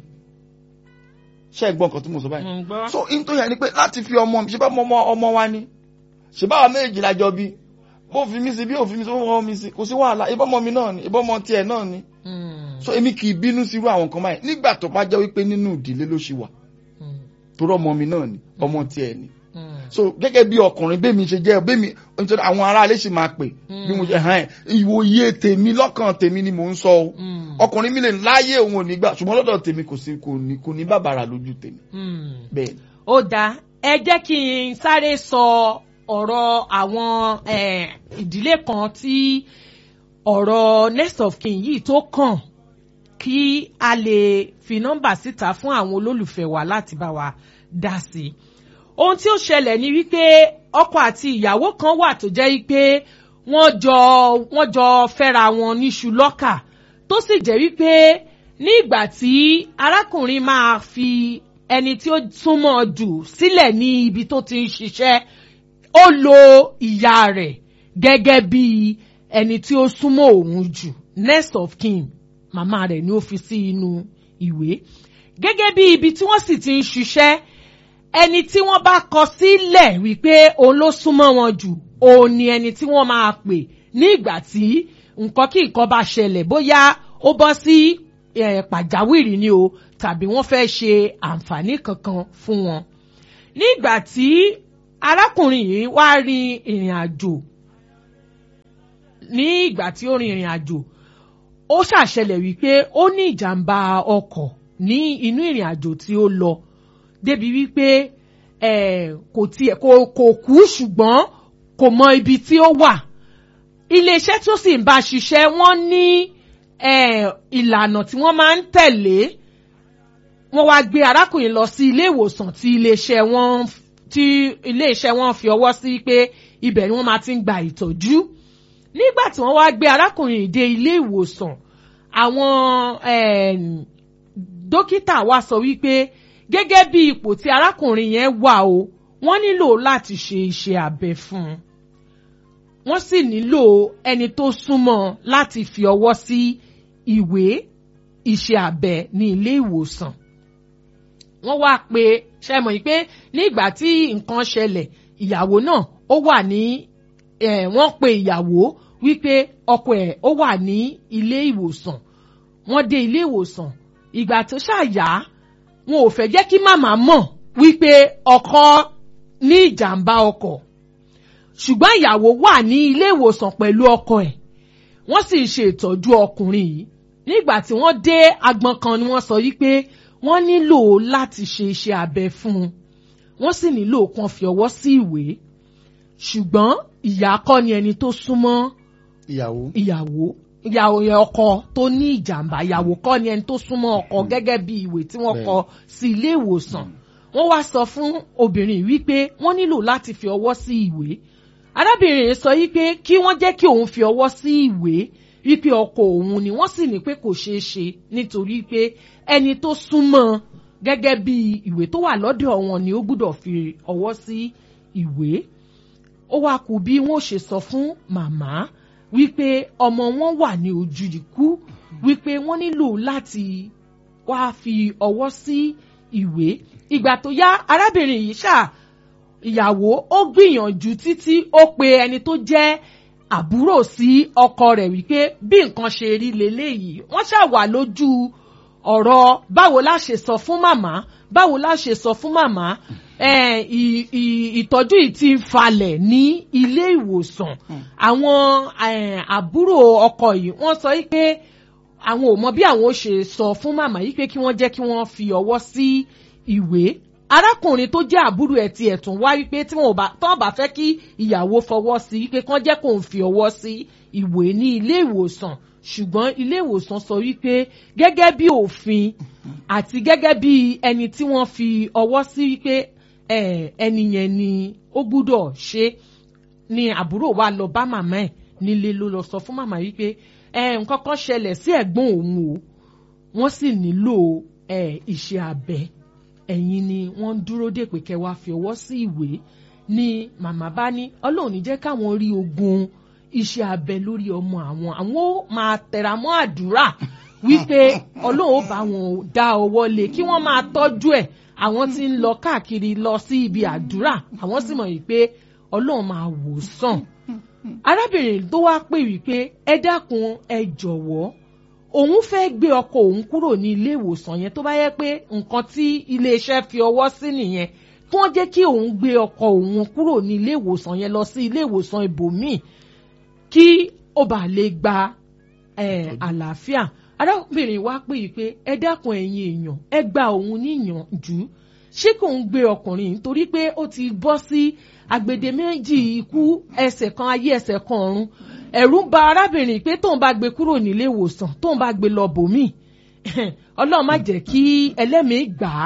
ṣé ẹ gbọ́ nǹkan tí mo sọ báyìí
mm, gbọ́.
so in tó yẹ ni pé láti fi ọmọ mi ṣe bá ọmọ ọmọ wa ni ṣe báwa méjì lájọ bí bó fi mí sí bí òfin mi sí bó fọwọ́ mi sí kò sí wàhálà ìbọn ọmọ mi náà ni ìbọn ọmọ tiẹ̀ náà ni
Mm,
so èmi kì í bínú sí irú àwọn nǹkan báyìí nígbà tó bá jẹ́ wípé nínú ìdílé ló ṣì wà
mm,
torí ọmọ mi náà ni ọmọ tiẹ̀ ni
mm,
so gẹ́gẹ́ bí ọkùnrin bẹ́ẹ̀ mi ṣe jẹ́ bẹ́ẹ̀ mi nítorí àwọn aráalé sì máa pè bí mo ṣe hàn ẹ́ ìwòye tèmi lọ́kàn tèmi ni mò ń sọ o
mm,
ọkùnrin mi lè láyé òun ò ní gbà ṣùgbọ́n lọ́dọ̀ tèmi kò sí kò ní kò ní bàbàrà lójú tèmi
mm.
bẹ́ẹ̀
ó dáa ẹ jẹ́ kí n sáré sọ ọ̀rọ̀ àwọn eh, ìdílé kan tí ọ̀rọ̀ next of kin yìí tó kàn kí a lè fi nọ́mbà síta fún àwọn olólùfẹ́ wa láti bá wa dá sí i. ohun tí ó ṣẹlẹ̀ ni wípé ọkọ àti ìyàwó kan wà tó jẹ́ wípé wọ́n jọ wọ́n jọ fẹ́ra wọn níṣu lọ́kà tó sì jẹ́ wípé ní ìgbà tí arákùnrin máa fi ẹni tí ó súnmọ́ jù sílẹ̀ ní ibi tó ti ń ṣiṣẹ́ ó lo ìyá rẹ̀ gẹ́gẹ́ bí ẹni tí ó súnmọ́ òun jù next of kin màmá rẹ̀ ni ó fi sí inú ìwé gẹ́gẹ́ bí ibi tí wọ́n sì ti ń ṣiṣẹ́ ẹni tí wọ́n bá kọ sílẹ̀ wípé òun ló súnmọ́ wọn jù òun ni ẹni tí wọ́n máa pè ní ìgbà tí nǹkan kí nǹkan bá ṣẹlẹ̀ bóyá ó bọ́ sí eh, pàjáwìrì ni o tàbí wọ́n fẹ́ ṣe àǹfààní kankan fún wọn. nígbà tí arákùnrin yìí wá rin ìrìn àjò ní ìgbà tí ó rin ìrìn àjò ó ṣàṣẹlẹ̀ wípé ó ní ìjàmbá ọkọ̀ ní inú ìrìn àjò tí ó lọ débi wípé eh, kò tiẹ̀ kò kò kú ṣùgbọ́n kò mọ ibi tí ó wà iléeṣẹ́ tó sì ń bá ṣiṣẹ́ wọ́n ní eh, ìlànà tí wọ́n máa ń tẹ̀lé wọ́n wá gbé arákùnrin lọ sí ilé ìwòsàn tí iléeṣẹ́ wọn tí iléeṣẹ́ wọn fi ọwọ́ sí pé ibẹ̀ ni wọ́n máa ti ń gba ìtọ́jú nígbà tí wọ́n wá gbé arákùnrin yìí dé ilé ìwòsàn àwọn eh, dókítà wa sọ wípé gẹ́gẹ́ bí ipò tí arákùnrin yẹn wà o wọ́n nílò láti ṣe iṣẹ́ abẹ fún un wọ́n sì nílò ẹni tó súnmọ́ láti fi ọwọ́ sí ìwé iṣẹ́ abẹ ní ilé ìwòsàn wọ́n wá pé ṣe mọ̀ pé nígbà tí nǹkan ṣẹlẹ̀ ìyàwó náà ó wà ní eh, wọ́n pe ìyàwó wípé ọkọ ẹ̀ ó wà ní ilé ìwòsàn wọ́n dé ilé ìwòsàn ìgbà tó ṣàyà wọn ò fẹ́ jẹ́ kí màmá mọ̀ wípé ọkọ ní ìjàmbá ọkọ̀ ṣùgbọ́n ìyàwó wà ní ilé ìwòsàn pẹ̀lú ọkọ ẹ̀ wọ́n sì ń ṣe ìtọ́jú ọkùnrin yìí nígbà tí wọ́n dé agbọn kan ni wọ́n sọ wípé wọ́n nílò láti ṣe iṣẹ́ abẹ fún un wọ́n sì nílò kan fi ọwọ́ sí ìwé ṣùgbọ́n ìyá kọ́ ni ẹni tó súnmọ́
ìyàwó
ìyàwó ìyàwó yẹn ọkọ tó ní ìjàmbá ìyàwó kọ́ ni ẹni tó súnmọ́ ọkọ gẹ́gẹ́ bí ìwé tí wọ́n
Bẹ́ẹ̀.
kọ sí ilé ìwòsàn wọ́n wá sọ fún obìnrin yìí wípé wọ́n nílò láti fi ọwọ́ sí ìwé arábìnrin yìí sọ wípé kí wọ́n jẹ́ kí òun fi ọwọ́ sí ìwé wípé ọkọ òun ni wọ́n sì ní pé kò ṣeé ṣe nítorí pé ẹni tó súnmọ́ gẹ́gẹ́ bí ìwé tó wà lọ́dọ̀ wọn ni ó gbúdọ̀ fi ọwọ́ sí ìwé ó wá kù bí wọn ò ṣe sọ fún màmá wípé ọmọ wọn wà ní ojú ikú wípé wọ́n nílò láti wá fi ọwọ́ sí ìwé ìgbà tó yá arábìnrin yìí ṣáà ìyàwó ó gbìyànjú títí ó pe ẹni tó jẹ́ àbúrò sí ọkọ rẹ̀ wípé bí nǹkan ṣe rí leléyìí wọ́n ṣáà wà lójú ọ̀rọ̀ báwo la ṣe sọ fún màmá báwo la ṣe sọ fún màmá eh, ì- ì- ìtọ́jú yìí ti ń falẹ̀ ní ilé ìwòsàn àwọn eh, àbúrò ọkọ yìí wọ́n sọ yìí pé àwọn ò mọ bí àwọn ó ṣe sọ fún màmá yìí pé kí wọ́n jẹ́ kí wọ́n fi ọwọ́ sí ìwé arákùnrin tó jẹ́ àbúrò ẹ̀ tiẹ̀ tún wá wípé tí wọn ò bá tán bá fẹ́ kí ìyàwó fọwọ́ sí wípé kán jẹ́ kó ń fi ọwọ́ sí ìwé ní ilé ìwòsàn ṣùgbọ́n ilé ìwòsàn sọ wípé gẹ́gẹ́ bí òfin àti gẹ́gẹ́ bí ẹni tí wọ́n fi ọwọ́ sí wípé eh, ẹni yẹn ni ó gbúdọ̀ ṣe ni àbúrò wa lọ bá màmá ẹ̀ nílé ló lọ sọ fún màmá wípé eh, nǹkan kan ṣẹlẹ̀ sí ẹ̀gbọ́n òun o wọ́n sì nílò eh, iṣẹ́ abẹ ẹ̀yin ni wọ́n ń dúró dè pé kẹ́ wá fi ọwọ́ sí ìwé ni màmá bá ní ọlọ́run ní jẹ́ káwọn rí ogun iṣẹ́ abẹ lórí ọmọ àwọn àwọn ó máa tẹra mọ́ àdúrà wípé ọlọ́run ó bá wọn dá ọwọ́ lé kí wọ́n máa tọ́jú ẹ̀ àwọn tí ń lọ káàkiri lọ sí ibi àdúrà àwọn sì mọ̀ wípé ọlọ́run máa wò sàn arábìnrin tó wá pè wípé ẹ dákun ẹ jọ̀wọ́ òun fẹ́ gbé ọkọ òun kúrò ní ilé ìwòsàn yẹn tó bá yẹ pé nǹkan tí iléeṣẹ́ fi ọwọ́ sí nìyẹn kí wọ́n jẹ́ kí òun gbé ọkọ òun kúrò ní ilé ìwòsàn yẹn lọ sí ilé ìwòsàn ibòmíì kí ó bá lè gba eh, àlàáfíà arábìnrin wa pè yí pé ẹ dákun ẹ̀yin èèyàn ẹ gba òun níyànjú ṣé kò ń gbé ọkùnrin yìí torí pé ó ti bọ́ sí agbede méjì ikú ẹsẹ̀ kan ayé ẹsẹ̀ kan ọ̀run ẹ̀rù ń ba arábìnrin pé tóun bá gbé kúrò nílé ìwòsàn tóun bá gbé lọ bòmíì ọlọ́run má jẹ́ kí ẹlẹ́mìí gbà á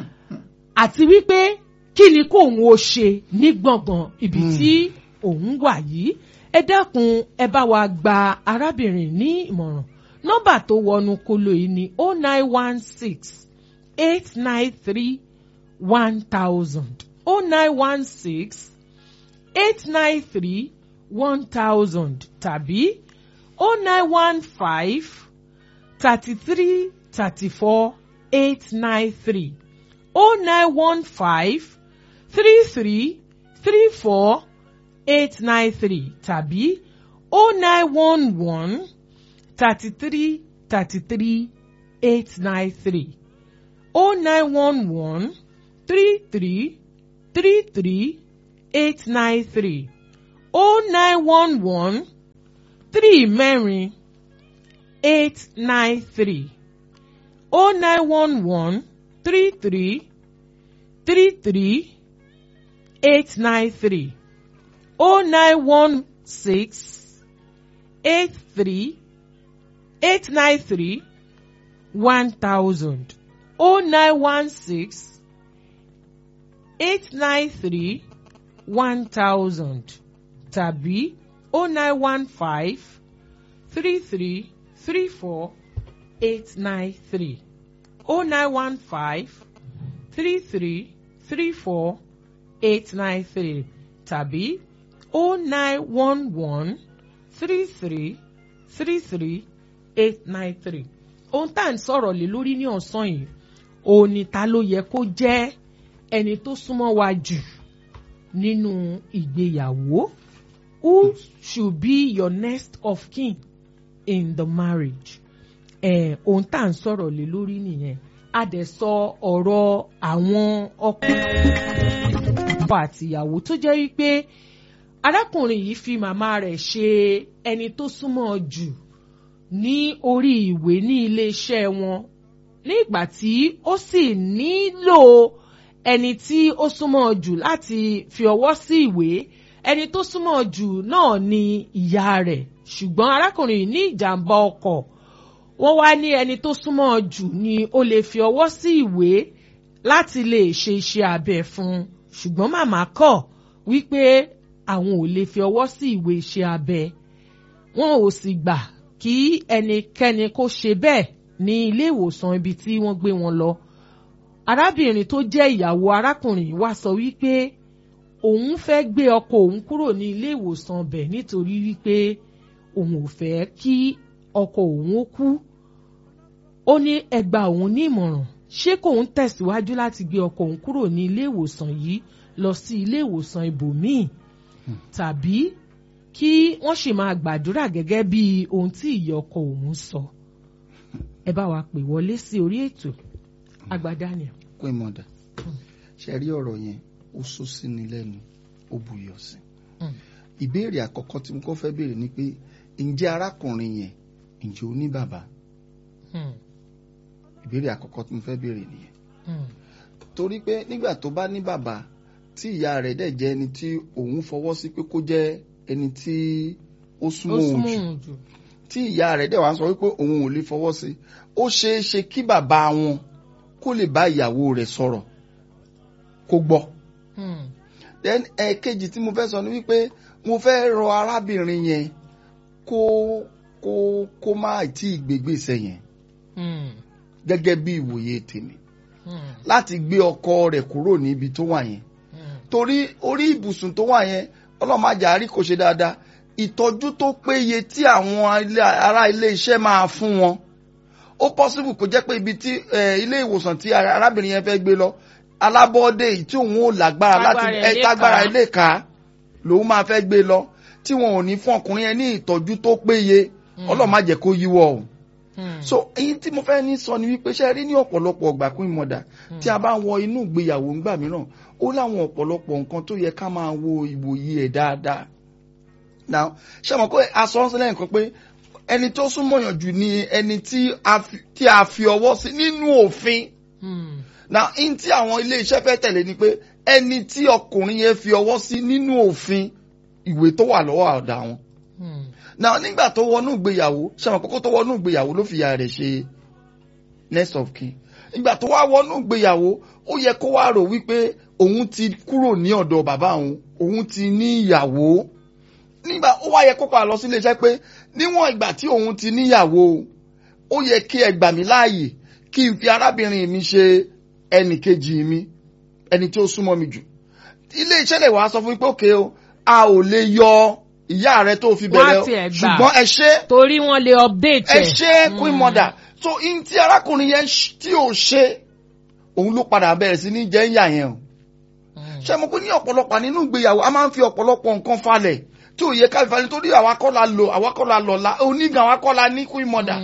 àti wípé kí ni kóun ó ṣe ní gbọ̀ngàn ibi tí òun wà yìí ẹ dákun ẹ bá wa gba arábìnrin ní ìmọ̀ràn nọ́mbà tó wọnú kolo yìí ni o nine one six eight nine three one thousand o nine one six eight nine three one thousand tàbí o nine one five thirty three thirty four eight nine three o nine one five three three three four eight nine three tàbí o nine one one thirty three thirty three eight nine three oh nine one one three three three three eight nine three oh nine one one three mẹ́rin eight nine three oh nine one one three three three three eight nine three oh nine one six eight three eight nine three one thousand oh nine one six eight nine three one thousand tàbí oh nine one five three three three four eight nine three oh nine one five three three three four eight nine three tàbí oh nine one one three three three three eight nine three ohun tá à ń sọ̀rọ̀ lé lórí ní ọ̀sán yìí òun ni ta ló yẹ kó jẹ́ ẹni tó súnmọ́ wa jù nínú ìgbéyàwó who should be your next of kin in the marriage eh, ohun tá à ń sọ̀rọ̀ lé lórí nìyẹn a dẹ̀ sọ ọ̀rọ̀ àwọn ọkùnrin ọkọ àtìyàwó tó jẹ́ wípé arákùnrin yìí fi màmá rẹ̀ ṣe ẹni tó súnmọ́ jù ní orí ìwé ní iléeṣẹ́ wọn ní ìgbà tí ó sì nílò ẹni tí ó súnmọ́ jù láti fi ọwọ́ sí ìwé ẹni tó súnmọ́ jù náà ni ìyá rẹ̀ ṣùgbọ́n arákùnrin yìí ní ìjàmbá ọkọ̀ wọ́n wá ní ẹni tó súnmọ́ jù ni ó lè fi ọwọ́ sí ìwé láti lè ṣe iṣẹ́ abẹ fún un ṣùgbọ́n màmá kọ̀ wípé àwọn ò lè fi ọwọ́ sí ìwé iṣẹ́ abẹ wọn ò sì gbà kí ẹnikẹ́ni kó ṣe bẹ́ẹ̀ ní ilé ìwòsàn ibi tí wọ́n gbé wọn lọ arábìnrin tó jẹ́ ìyàwó arákùnrin yìí wá sọ wípé òun fẹ́ gbé ọkọ òun kúrò ní ilé ìwòsàn bẹ̀ nítorí wípé òun ò fẹ́ kí ọkọ òun ó kú ó ní ẹgbà òun ní ìmọ̀ràn ṣé kóun tẹ̀síwájú láti gbé ọkọ òun kúrò ní ilé ìwòsàn yìí lọ sí ilé ìwòsàn ibòmíì tàbí kí wọ́n sì máa gbàdúrà gẹ́gẹ́ bí ohun tí ìyá ọkọ òun sọ ẹ bá wa pè wọlé sí orí ètò agbádànìà.
pé mọ̀dà ṣe rí ọ̀rọ̀ yẹn ó sọ sí ni lẹ́nu ó buyọ̀ sí ìbéèrè àkọ́kọ́ tí mo kọ́ fẹ́ béèrè ni pé ǹjẹ́ arákùnrin yẹn ǹjẹ́ ó ní bàbá ìbéèrè àkọ́kọ́ tí mo fẹ́ béèrè nìyẹn torí pé nígbà tó bá ní bàbá tí ìyá rẹ̀ dẹ̀ jẹ́ ẹni tí òun fọwọ́ sí pé kó jẹ́ ẹni tí ó súnmọ́ òun jù tí ìyá rẹ̀ dẹ̀ wá sọ wípé òun ò lè fọwọ́ sí ó ṣeé ṣe kí bàbá wọn kó lè bá ìyàwó rẹ̀ sọ̀rọ̀ kó gbọ́. then ẹ̀ẹ̀kejì tí mo fẹ́ sọ ni wípé mo fẹ́ rọ arábìnrin yẹn kó kó kó má tí ì gbégbèsè yẹn gẹ́gẹ́ bí ìwòye tèmi láti gbé ọkọ rẹ̀ kúrò níbi tó wà yẹn torí orí ibùsùn tó wà yẹn ọlọ́màjà àrí kò ṣe dáadáa ìtọ́jú tó péye tí àwọn ará ilé iṣẹ́ máa fún wọn ó pọ́sibù kó jẹ́ pé ibi tí ilé ìwòsàn tí arábìnrin yẹn fẹ́ gbé lọ alábọ́ọ́dé yìí tí òun ò lágbára láti tágbára ilé ká lòun máa fẹ́ gbé lọ tí wọn ò ní fún ọkùnrin yẹn ní ìtọ́jú tó péye ọlọ́màjẹ́ kó yíwọ́ o so èyí tí mo fẹ́ ní sọ ni wípé ṣe rí ní ọ̀pọ̀lọpọ̀ ọgbà pín mọ̀dà tí a bá ń wọ inú ìgbéyàwó ńgbà mìíràn ó láwọn ọ̀pọ̀lọpọ̀ nǹkan tó yẹ ká máa wo ìwòye ẹ̀ dáadáa now ṣé mo kó aṣọ ń sílẹ̀ nǹkan pé ẹni tó súnmọ́yàn jù ni ẹni tí a fi ọwọ́ sí nínú òfin now in tí àwọn ilé iṣẹ́ fẹ́ tẹ̀lé ni pé ẹni tí ọkùnrin yẹn fi ọwọ́ sí nínú òfin ìwé tó wà lọ́wọ́ àdá wọn now nígbà tó wọnú ìgbéyàwó ṣàmọ kókó tó wọnú ìgbéyàwó ló fi ìyá rẹ̀ ṣe next of kin ìgbà tó wá wọnú ìgbéyàwó ó yẹ kó wá rò wípé òun ti kúrò ní ọ̀dọ̀ bàbá òun òun ti ní ìyàwó nígbà ó wá yẹ kó padà lọ sí iléeṣẹ́ pé níwọ̀n ìgbà tí òun ti níyàwó ó yẹ kí ẹ gbà mí láàyè kí n fi arábìnrin mi ṣe ẹnì kejì mi ẹni tí ó súnmọ́ mi jù ilé iṣẹ́ lè wá sọ fún mi pé òkè o a ò lè yọ ìyá rẹ tó fi bẹ̀rẹ̀ ṣùgbọ́n ẹ ṣe
torí wọ́n lè update
ẹ ṣe queen mother so in tí arákùnrin yẹn tí ò ṣe òun ló padà bẹ̀rẹ̀ sí ní jẹ́ ìyá yẹn o ṣé mo pé ní ọ̀pọ̀lọpọ̀ nínú ìgbéyàwó a máa ń fi ọ̀pọ̀lọpọ̀ nǹkan falẹ̀ tí ò yẹ ká fi falẹ̀ nítorí àwa kọ́ la lò àwa kọ́ la lọ̀ la onígan àwa kọ́ la ní queen mother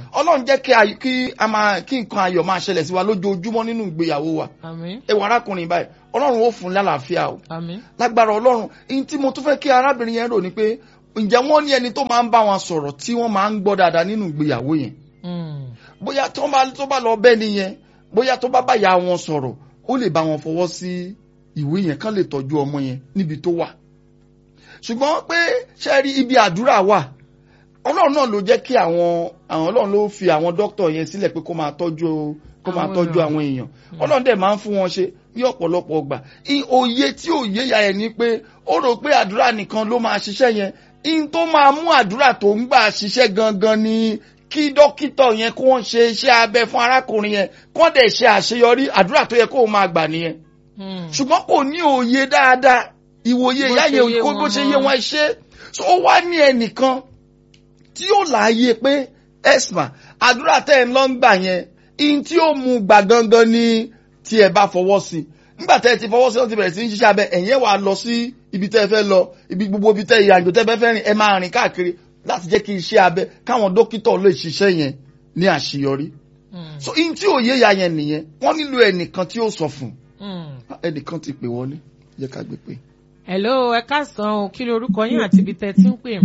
ọlọ́run jẹ́ kí ayọ̀- kí a máa kí nǹkan ayọ̀ máa ṣẹlẹ̀ sí wa lójoojúmọ́ nínú ìgbéyàwó wa
àmín
ẹ wọ arákùnrin báyìí ọlọ́run ó fún un lálàáfíà o
àmín
lágbára ọlọ́run ihun tí mo tún fẹ́ kí arábìnrin yẹn rò ni pé ǹjẹ́ wọ́n ní ẹni tó máa ń bá wọn sọ̀rọ̀ tí wọ́n máa ń gbọ́ dáadáa nínú ìgbéyàwó yẹn
Mm.
bóyá tó bá tó bá lọ bẹ́ẹ̀ nìyẹn bóyá tó bá báyà wọn sọ̀rọ̀ ó lè bá wọn fọwọ́ sí ìwé yẹn kán lè tọ́jú ọmọ yẹn níbi tó wà ṣùgbọ́n pé ṣe rí ibi àdúrà wà ọlọ́run náà ló jẹ́ kí àwọn àwọn ọlọ́run ló fi àwọn dókítà yẹn sílẹ̀ pé kó máa tọ́jú kó máa
Àwọn
tọ́jú
èèyàn.
àwọn èèyàn ọlọ́run dẹ̀ máa ń fún wọn ṣe ní ọ̀pọ̀lọpọ̀ ọgbà I- òye tí òye ya ẹ̀ ni pé ó rò pé àdúrà nìkan ló máa ṣiṣẹ́ yẹn in tó máa mú àdúrà tó ń gbà ṣiṣẹ́ gangan ni kí dókítà yẹn kó wọ́n ṣe iṣẹ́ abẹ fún arákùnrin yẹn kó dẹ̀ ṣe àṣeyọrí àdúrà tó yẹ kó o máa gbà nìyẹn
Mm.
ṣùgbọ́n kò ní òye dáadáa ìwòye
Bó
ìyá
ṣe
yẹn
yé
kó
wọn
bó ṣe
mọ́.
yé wọn ṣe so ó wá ní ẹnìkan tí ó láàyè pé esma àdúrà tẹ́ ẹ̀ ń lọ ń gbà yẹn in tí ó mú gbà gangan ni tí ẹ bá fọwọ́ sí nígbà tẹ́ ẹ ti fọwọ́ sí ó ti bẹ̀rẹ̀ sí ní ṣiṣẹ́ abẹ ẹ̀yẹ́ wàá lọ sí ibi tẹ́ ẹ fẹ́ lọ ibi gbogbo ibi tẹ́ ìrìnàjò tẹ́ ẹ fẹ́ fẹ́ rìn ẹ máa rìn káàkiri láti jẹ́ kí iṣẹ́ abẹ káwọn dókítà lè ṣiṣẹ́ yẹn ní àṣeyọrí
Mm.
so in tí òye ya yẹn nìyẹn wọ́n nílò ẹnìkan tí ó sọ fún
Mm.
ẹnìkan ti pè wọlé jẹ́ ká gbé pé.
hello ẹ káàsán o kí lorúkọ yín àti ibi tẹ́ ti ń pè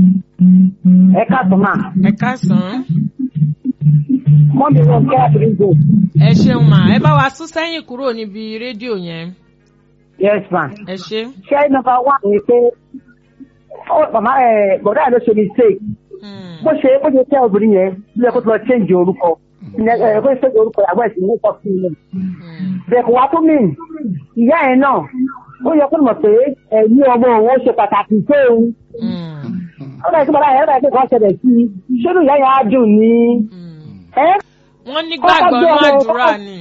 ẹ káàtó mà
ẹ káàsán
mọ́mí wọn kẹ́ àdúgbò
ẹ ṣeun mà ẹ bá wa sún sẹ́yìn kúrò níbi rédíò yẹn
yes ma
ẹ ṣe.
ṣé nọ́mbà wà ní pé ó màmá ẹ bọ̀dá ẹ ló ṣe mistake
Mm.
bó ṣe bó ṣe tẹ́ obìnrin yẹn bí ẹ kó tó lọ change orúkọ ẹ ẹ kó ṣe change orúkọ àgbà ìsìn ní ìfọ̀ sí ilẹ̀
Mm.
bẹ́ẹ̀ kò wá tó mìn ìyá ẹ̀ náà ó yẹ kó mọ̀ pé ẹ̀yìn ọmọ òun ó ṣe pàtàkì fóun
Mm.
ó bẹ̀rẹ̀ sí bọ̀dá yẹn ó bẹ̀rẹ̀ sí kọ́ ṣẹlẹ̀ sí i ṣé ìyá yẹn á dùn ní
Mm.
ẹ́
wọ́n nígbàgbọ́ nú
Kọ́kọ́ gbé ọmọ-
àdúrà ni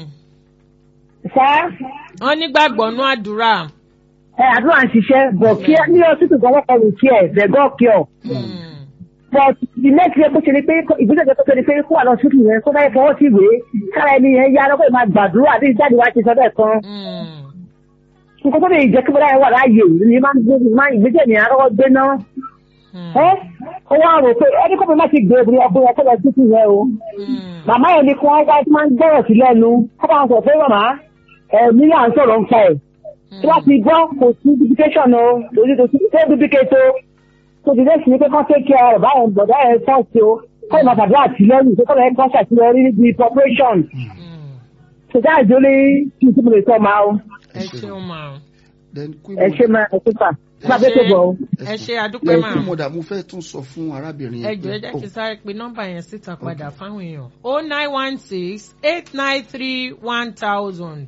sá
wọ́n nígbàgbọ́ nú àdúrà.
ẹ àdúrà ń ṣiṣẹ́ bọ̀ kí ẹ ní ọtútù gbọ́dọ̀ kọ́ lù kí ẹ bẹ̀gọ́ kí ọ.
Mm.
but the next year kó ṣe ni pé ìgbésẹ̀ tó ṣe ni pé kó wà lọ sókè yẹn kó báyìí fọwọ́ sí ìwé kára ẹni yẹn yá lọ́kọ̀ ìmáa gbàdúrà àti ìjáde wa ti sọ bẹ́ẹ̀ kan.
Mm.
nǹkan tó lè jẹ́ kí bọ́dá yẹn wà láàyè ni máa ń gbé máa ìgbésẹ̀ ní àárọ̀ gbé náà.
Mm.
ẹ ó wá rò pé ẹni kó mi má ti gbé obìnrin ọkùnrin ọkọ lọ sókè yẹn o.
Mm.
màmá yẹn ni kí wọ́n wá tí máa ń gbọ́rọ̀ sí lẹ́nu kó bá wọn sọ pé màmá ẹ̀mí là ń sọ̀rọ̀ ń pa ẹ̀ tí wọ́n ti gbọ́ kò sí duplication o lórí tó ti ṣe duplicate o tó ti dẹ́sí ní pé kán take care rẹ̀ báyẹn bọ̀dá ẹ̀ fọ́ọ̀sì o kọ́ ìmọ̀ tàbí àtìlẹ́yìn tó kọ́ ẹ̀ kọ́ ṣàtìlẹ́yìn níbi preparation
Mm.
so that is only two tí mo lè sọ máa o
ẹ ṣeun mà
then queen
ẹ ṣe máa ẹ ṣe fà má bẹ́ẹ̀ tó bọ̀ o.
ẹ ṣe àdúpẹ́ mà
queen mother mo fẹ́ tún sọ fún arábìnrin
ẹ
yẹn
jọ̀ọ́ ẹ jẹ́ kí n sáré pe nọ́mbà yẹn síta padà fáwọn èèyàn o nine one six eight nine three one thousand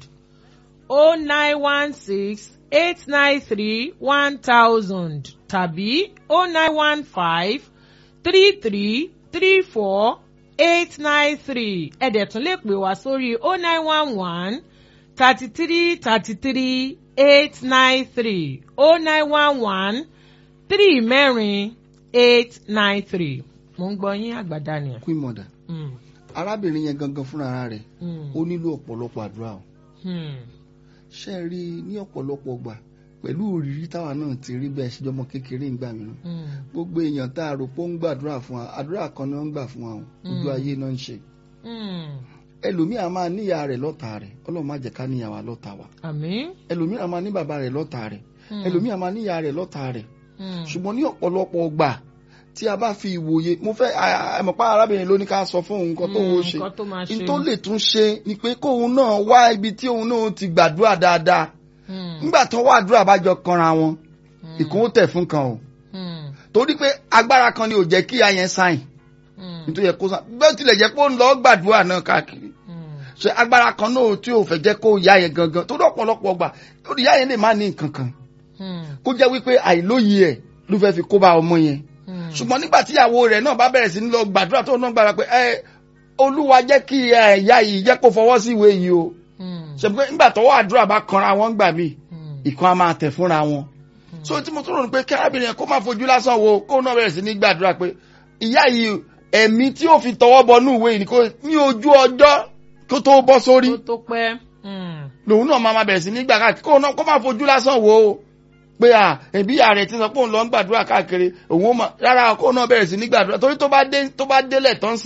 o nine one six eight nine three one thousand tàbí o nine one five three three three four eight nine three ẹ dẹ̀ tún lè pè wá sórí o nine one one thirty three thirty three eight nine three o nine one one three mẹ́rin eight nine three mo ń gbọ́ yín àgbàdá ni.
queen mother
Mm,
arábìnrin yẹn gangan fúnra rẹ̀
mm,
ó nílò ọ̀pọ̀lọpọ̀ àdúrà o
mm,
ṣe é rí i ní ọ̀pọ̀lọpọ̀ gbà pẹ̀lú òrìrí táwa náà ti rí bẹ́ẹ̀ ṣèjọmọ kékeré ń gbà mìíràn
mm,
gbogbo èèyàn tá a rò pé ó ń gbàdúrà fún wa àdúrà kan ni wọ́n ń gbà fún wa o ojú
Mm.
ayé náà ń ṣe
mm.
ẹlòmíà máa níyà rẹ̀ lọ́ta rẹ̀ ọlọ́run má jẹ́ ká níyà wa lọ́ta wa
àmín.
ẹlòmíà máa ní bàbá rẹ̀ lọ́ta rẹ̀
Mm,
ẹlòmíà máa níyà rẹ̀ lọ́ta rẹ̀
mm,
ṣùgbọ́n ní ọ̀pọ̀lọpọ̀ gbà tí a bá fi ìwòye mo fẹ́ àmọ̀pá arábìnrin ló ní ká sọ fún òun nǹkan tó ń ṣe
nǹkan tó máa ṣe.
n tó lè tún ṣe ni pé kóun náà wá ibi tí òun náà ti gbàdúrà dáadáa
Mm,
nígbà tó wá àdúrà bá jọ kanra wọn
mm,
ìkún ó tẹ̀ fún kan o
mm,
torí pé agbára kan ni ò jẹ́ kí ayẹn sáìn
mm,
nítorí yẹ kó sáìn bẹ́ẹ̀ tilẹ̀ jẹ́ pé ó ń lọ gbàdúrà náà káàkiri
mm,
ṣe agbára kan náà tí ò fẹ́ jẹ́ kó yá yẹn gangan torí ọ̀pọ̀lọpọ̀ gbà torí yá yẹn lè má ní nǹkan kan
mm,
kó jẹ́ wípé àìlóye ẹ̀ ló fẹ́ fi kó bá ọmọ yẹn
mm.
ṣùgbọ́n nígbà tí ìyàwó rẹ̀ náà bá bẹ̀rẹ̀ sí ní lọ gbàdúrà tó náà gbàdúrà pé ẹ olúwa jẹ́ kí ẹ̀yà yìí jẹ́ kó fọwọ́ sí ìwé yìí o
Mm,
ṣe pé nígbà tọwọ́ àdúrà bá kanra wọn gbà mí
mm,
ìkan á máa tẹ̀ fúnra wọn. so tí mo tún rò ní pé kí arábìnrin yẹn kó má fojú lásán wo kó náà bẹ̀rẹ̀ sí ní gbàdúrà pé ìyá yìí ẹ̀mí tí ó fi tọwọ́ bọ ní ìwé yìí ni kó ní ojú ọjọ́ kó tó bọ́ sórí
tó tó pẹ́. Mm,
lòun náà máa ma bẹ̀rẹ̀ sí ní gbà káàkiri kó náà kó má fojú lásán wo o pé à ẹbí ìyá rẹ̀ ti sọ pé òun lọ ń gbàdúrà káàkiri òun ó mọ rárá kó náà bẹ̀rẹ̀ sí ní gbàdúrà torí tó bá dé tó bá délẹ̀ tán sìn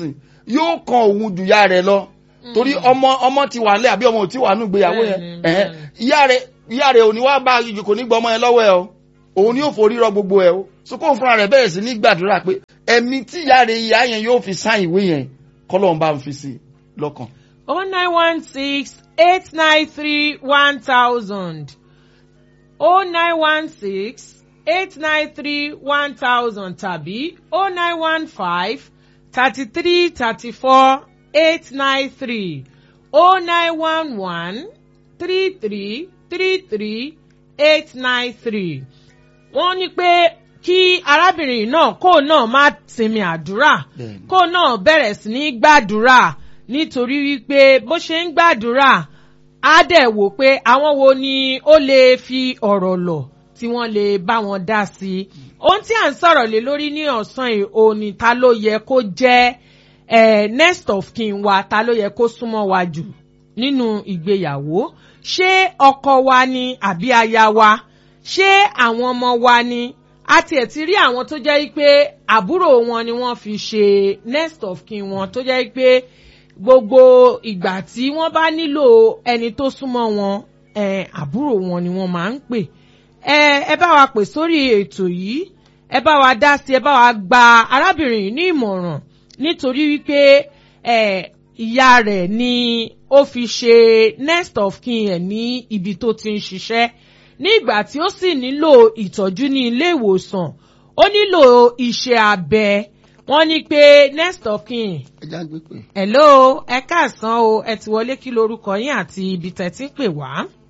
yóò kan òun ju ìyá rẹ̀ lọ torí ọmọ ọmọ ti wà nílẹ̀ àbí ọmọ ò ti wà nù gbéyàwó yẹn
Bẹ́ẹ̀ni,
ẹ̀hẹ́n.
bẹ́ẹ̀ni.
ìyá rẹ̀ ìyá rẹ̀ ò ní wá bá a kò ní gbọ́ ọmọ yẹn lọ́wọ́ ẹ o òun ni yóò forí rọ gbogbo ẹ o so kóun fúnra rẹ̀ bẹ̀rẹ̀ sí ní gbàdúrà pé ẹ̀mí tí ìyá rẹ̀ ìyá yẹn yóò fi sáìn ìwé yẹn kọ́lọ́run bá ń fi sí i lọ́kàn.
oh nine one six eight nine three one thousand oh nine one six eight nine three one thousand tàbí oh nine one five thirty three thirty four eight nine three oh nine one one three three three three eight nine three wọ́n ní pé kí arábìnrin náà kó náà má sinmi àdúrà
Bẹ́ẹ̀ni.
kó náà bẹ̀rẹ̀ sí ní gbàdúrà nítorí wípé bó ṣe ń gbàdúrà á dẹ̀ wò pé àwọn wo ni ó lè fi ọ̀rọ̀ lọ̀ tí wọ́n lè bá wọn dá sí i. ohun tí à ń sọ̀rọ̀ lé lórí ní ọ̀sán yìí òní ta ló yẹ kó jẹ́ eh, next of kin wa ta ló yẹ kó súnmọ́ wa jù nínú ìgbéyàwó ṣé ọkọ wa ni àbí aya wa ṣé àwọn ọmọ wa ni a tiẹ̀ ti rí àwọn tó jẹ́ pé àbúrò wọn ni wọ́n fi ṣe next of kin wọn tó jẹ́ pé gbogbo ìgbà tí wọ́n bá nílò ẹni tó súnmọ́ wọn eh, àbúrò wọn ni wọ́n máa ń pè ẹ ẹ bá wa pè sórí ètò yìí ẹ bá wa dá sí ẹ bá wa gba arábìnrin yìí ní ìmọ̀ràn nítorí wípé ẹ ìyá rẹ̀ ni ó fi ṣe next of kin ẹ̀ ní ibi tó ti ń ṣiṣẹ́ ní ìgbà tí ó sì nílò ìtọ́jú ní ilé ìwòsàn ó nílò iṣẹ́ abẹ wọ́n ní pé next of kin
ẹ já gbé pé.
hello ẹ káàsán o ẹ ti wọlé kí lorúkọ yín àti ibi tẹ́ ti ń pè wá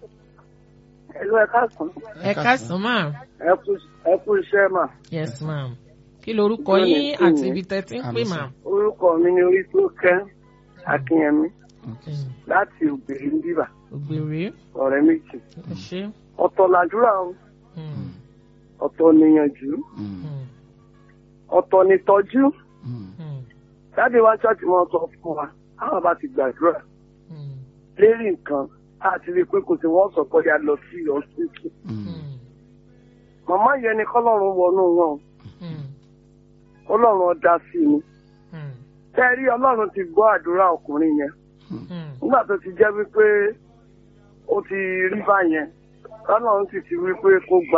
Ẹ̀lú ẹ̀ka sùn.
ẹ káàsán mà
Ẹ kú iṣẹ́ mà.
yes ma'am kí lorúkọ
Bẹ́ẹ̀ni,
yín
kí
àti
ni?
ibi tẹ́ ti ń pè
Àmì
mà.
sà.
Orúkọ mi ni orí tó kẹ́ Akínyẹmí
Mm,
láti ògbèrè ń bíbà
ògbèrè
ọ̀rẹ́ méjì.
ẹ ṣé.
Ọ̀tọ̀ làdúrà o,
Mm,
ọ̀tọ̀ níyànjú,
Mm,
mm,
ọ̀tọ̀ nìtọ́jú.
mm,
mm,
Jáde wá ṣọ́ọ̀ṣì wọn sọ fún wa, àwọn bá ti gbàdúrà
mm,
lérí nǹkan láti rí i pé kò sí wọ́n sọ pé ya lọ sí ọ̀sìnkì.
mm,
mm,
Màmá yẹn ni kọ́lọ́run wọnú wọn,
mm,
Ọlọ́run ọ̀dà sí ni.
mm,
Tẹ́ rí Ọlọ́run ti gbọ́ àdúrà ọkùnrin yẹn.
mm,
nígbà tó ti jẹ́ wípé ó ti rí báyẹn lọ́nà sì ti wípé kó gba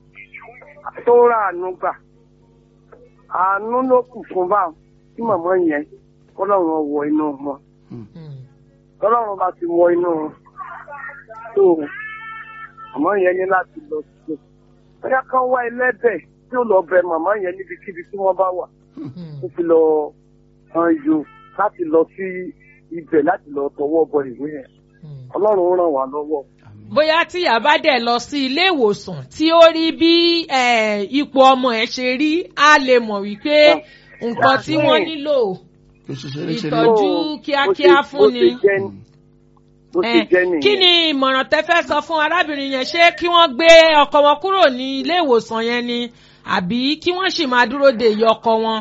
tó rà àánú gbà àánú ló kù fún bá tí màmá yẹn kọ́lọ́run wọ inú wọn
mm.
kọ́lọ́run bá ti wọ inú wọn tó màmá yẹn ní láti lọ sí i bóyá kán wá ẹlẹ́bẹ̀ tí ó lọ bẹ màmá yẹn níbikíbi tí wọ́n bá wà
Mm.
ó fi lọ hàn yò láti lọ sí ibẹ̀ láti lọ tọwọ́ bọ ìwé yẹn
Mm.
ọlọ́run ràn wá lọ́wọ́.
bóyá tíyà bá dẹ̀ lọ sí ilé ìwòsàn tí ó rí bí eh, ipò ọmọ ẹ̀ ṣe rí á lè mọ̀ wípé nǹkan tí wọ́n nílò
kò ṣe ṣeré ṣeré.
Ìtọ́jú
Ó-
kíákíá
ó ti-
fún
ó ti
ni.
jẹ́ ni. ó ti
Eh,
jẹ́ nìyẹn.
kí ni ìmọ̀ràn tẹ́ fẹ́ sọ fún arábìnrin yẹn ṣé kí wọ́n gbé ọkọ wọn kúrò ní ilé ìwòsàn yẹn ni àbí kí wọ́n sì máa dúró de ìyá ọkọ wọn.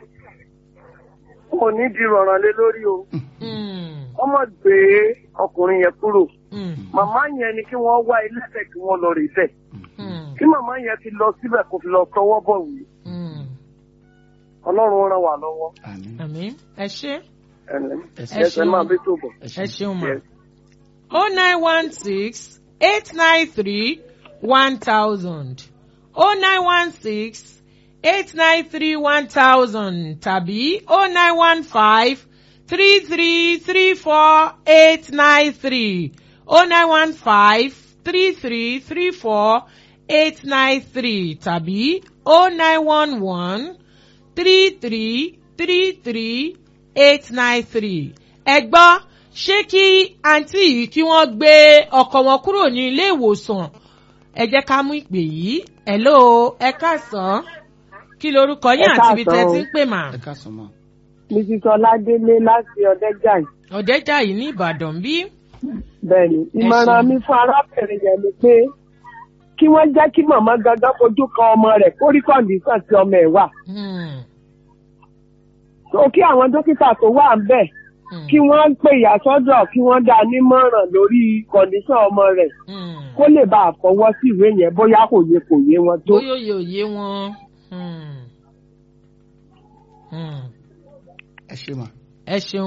kò ní di rọ̀ràn lé lórí o
Mm,
wọ́n mọ̀ gbé ọkùnrin yẹn kúrò
mm,
màmá yẹn ni kí wọ́n wá ẹlẹ́bẹ̀ kí wọ́n lọ rè bẹ̀
mm,
kí màmá yẹn ti lọ síbẹ̀ kó fi lọ tọwọ́ bọ̀ wí
mm.
ọlọ́run ràn wá lọ́wọ́
àmín
àmín ẹ ṣé
ẹ̀lẹ́
Ẹ
ṣeun.
ẹsẹ̀ máa bí tó bọ̀.
ẹ
ẹ
ṣe.
ṣeun ma.
Yes.
oh nine one six eight nine three one thousand oh nine one six eight nine three one thousand tàbí oh nine one five three three three four eight nine three oh nine one five three three three four eight nine three tàbí oh nine one one three three three three eight nine three. ẹ gbọ́ ṣé kí àǹtí yìí kí wọ́n gbé ọkọ wọn kúrò ní ilé ìwòsàn ẹ jẹ́ ká mú ìpè yìí hello ẹ káàsán kí lorúkọ yín
Ẹ
àti ibi tẹ́
káàsán
ti
o.
ń pè mà.
ẹ káàsán mọ́.
mrs ọládélé láti ọdẹjà yìí
ọ̀dẹ́jà yìí ní ìbàdàn bí.
bẹ́ẹ̀ ni ìmọ̀ràn
ṣeun.
mi fún arábìnrin yẹn ni pé kí wọ́n jẹ́ kí màmá gangan fojú kan ọmọ rẹ̀ kó rí kọ́ndíṣàn tí ọmọ ẹ̀ wà
Hmm,
tó kí àwọn dókítà tó wà ń bẹ̀
hmm,
kí wọ́n pè ìyá sọ́dọ̀ kí wọ́n dá a nímọ̀ràn lórí kọ́ndíṣàn ọmọ rẹ̀
hmm.
kó lè bá a fọwọ́ sí ìwé yẹn bóyá kò yé kò yé wọn tó.
bóyá òye òye wọn. Hmm, hmm.
ẹ ṣe mà.
ẹ ṣeun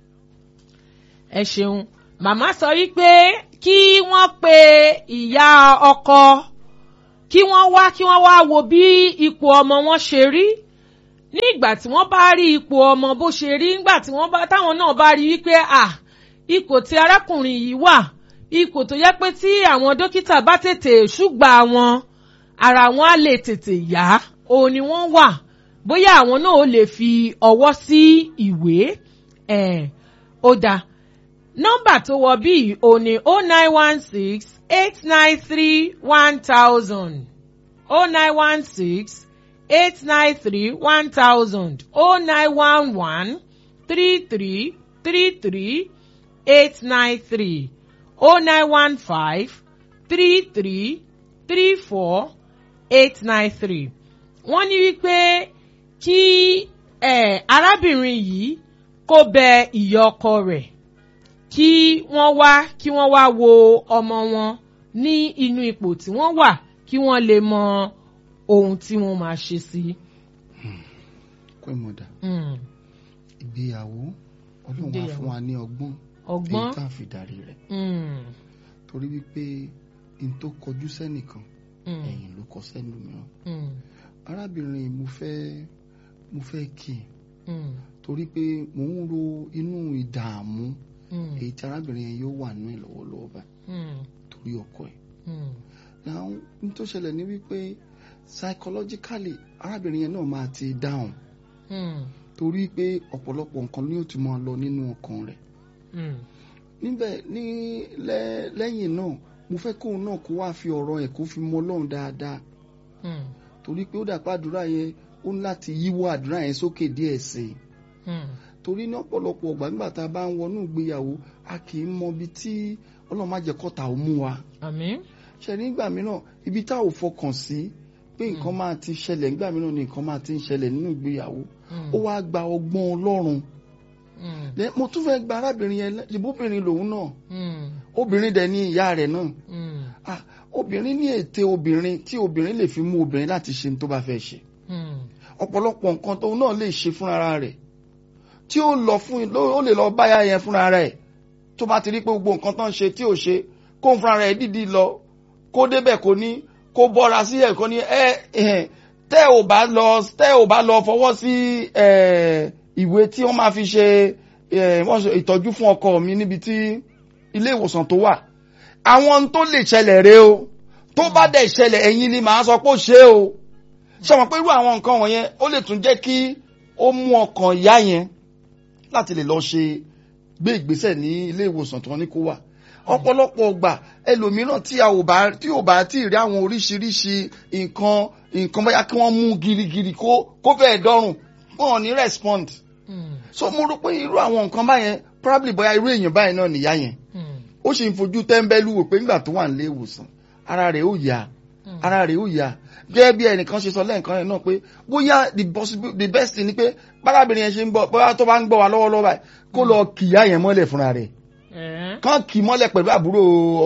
ẹ ṣeun màmá sọ wípé kí wọ́n pe ìyá ọkọ kí wọ́n wá kí wọ́n wá wo bí ipò ọmọ wọn ṣe rí nígbà tí wọ́n bá rí ipò ọmọ bó ṣe rí nígbà tí wọ́n bá táwọn náà bá rí wípé à ipò tí arákùnrin yìí wà ipò tó yẹ pé tí àwọn dókítà bá tètè ṣùgbà wọn ara wọn á lè tètè yá òun ni wọ́n wà bóyá àwọn náà ó lè fi ọwọ́ sí ìwé ẹ̀ ó dáa nọ́mbà tó wọ bíi òní o nine one six eight nine three one thousand o nine one six eight nine three one thousand o nine one one three three three three eight nine three o nine one five three three three four eight nine three wọ́n ní wípé kí eh, arábìnrin yìí kó bẹ ìyá ọkọ rẹ̀ kí wọ́n wá kí wọ́n wá wo ọmọ wọn ní inú ipò tí wọ́n wà kí wọ́n lè mọ ohun tí wọ́n máa ṣe sí.
pé mọ̀dà
Mm.
ìgbéyàwó ọlọ́run á
Ìgbéyàwó.
fún wa ní ọgbọ́n
ọgbọ́n
èyí tá a fi darí rẹ̀
Mm.
torí wípé n tó kọjú sẹ́nìkan
Mm.
ẹ̀yìn ló kọ sẹ́lòmíràn
Mm.
arábìnrin mo fẹ́ mo fẹ́ kí i
Mm.
torí pé mò ń ro inú ìdààmú
Mm.
èyí tí arábìnrin yẹn yóò wà nínú ẹ̀ lọ́wọ́lọ́wọ́ báyìí
Mm.
torí ọkọ ẹ̀
Mm.
náà n tó ṣẹlẹ̀ ní wípé psychologically arábìnrin yẹn náà máa ti dáhùn
Mm.
torí pé ọ̀pọ̀lọpọ̀ nǹkan ni ó ti máa lọ nínú ọkàn rẹ̀
Mm.
níbẹ̀ ní lẹ́- lẹ́yìn náà mo fẹ́ kóun náà kó wá fi ọ̀rọ̀ ẹ̀ kó fi mọ ọlọ́run dáadáa
Mm.
torí pé ó dàpọ̀ àdúrà yẹn ó ní láti yíwọ́ àdúrà yẹn sókè díẹ̀ sí i
Mm.
torí ní ọ̀pọ̀lọpọ̀ ọgbà nígbà tá a bá ń wọnú ìgbéyàwó a kì í mọ ibi tí ọlọ́run má jẹ́ kọ́ta ò mú wa
àmín.
ṣe nígbà mìíràn ibi tá ò fọkàn sí pé nǹkan máa ti ṣẹlẹ̀ nígbà mìíràn ni nǹkan máa ti ń ṣẹlẹ̀ nínú ìgbéyàwó
Mm.
ó wá gba ọgbọ́n ọlọ́run
Mm.
Then mo tún fẹ́ gba arábìnrin yẹn lẹ́- ìbóbìnrin lòun náà
Mm.
obìnrin dẹ̀ ní ìyá rẹ̀ náà
Mm.
ah obìnrin ní ète obìnrin tí obìnrin lè fi mú obìnrin láti ṣe ní tó bá fẹ́ ṣe
Mm.
ọ̀pọ̀lọpọ̀ nǹkan tóun náà lè ṣe fúnra rẹ̀ tí ó lọ fún ló- ó lè lọ báyà yẹn fúnra rẹ̀ tó bá ti rí pé gbogbo nǹkan tó ń ṣe tí ò ṣe kó ń fúnra rẹ̀ dídì lọ kó débẹ̀ kó ní kó bọ́ra sí ẹ̀ kó ní ẹ ẹ tẹ́ ò bá lọ tẹ́ ò bá lọ fọwọ́ sí ẹ, ìwé tí wọ́n máa fi ṣe ẹ, wọ́n ṣe ìtọ́jú fún ọkọ mi níbi tí ilé ìwòsàn tó wà àwọn ohun tó lè ṣẹlẹ̀ rèé o tó bá dẹ̀ ṣẹlẹ̀ ẹ̀yin ni màá sọ pé ó ṣe é o ṣe mọ̀ pé irú àwọn nǹkan wọ̀nyẹn ó lè tún jẹ́ kí ó mú ọkàn ìyá yẹn láti lè lọ ṣe gbé ìgbésẹ̀ ní ilé ìwòsàn tí wọ́n ní kó wà ọ̀pọ̀lọpọ̀ ọgbà ẹlòmíràn tí a ò bá tí ò bá tí ì rí àwọn oríṣiríṣi nǹkan nǹkan bóyá kí wọ́n mú girigiri kó kó fẹ́ẹ̀ dọ́rùn wọn ò ní respond
Mm.
so mo rò pé irú àwọn nǹkan báyẹn probably bóyá irú èèyàn báyìí náà nìyá yẹn
Mm.
ó sì ń fojú tẹ́ńbẹ́lú wò pé nígbà tó wà nílé ìwòsàn ara rẹ̀ ó yá
Mm.
ara rẹ̀ ó yá gẹ́gẹ́ bí ẹnìkan ṣe sọ lẹ́ẹ̀kan yẹn náà pé bóyá the possible the best thing ni pé bárábìnrin yẹn ṣe ń bọ̀ bóyá tó bá ń gbọ́ wa lọ́wọ́lọ́wọ́ báyìí kó lọ kìyà yẹn mọ́lẹ̀ fúnra rẹ̀
Eh.
kán kì í mọ́lẹ̀ pẹ̀lú àbúrò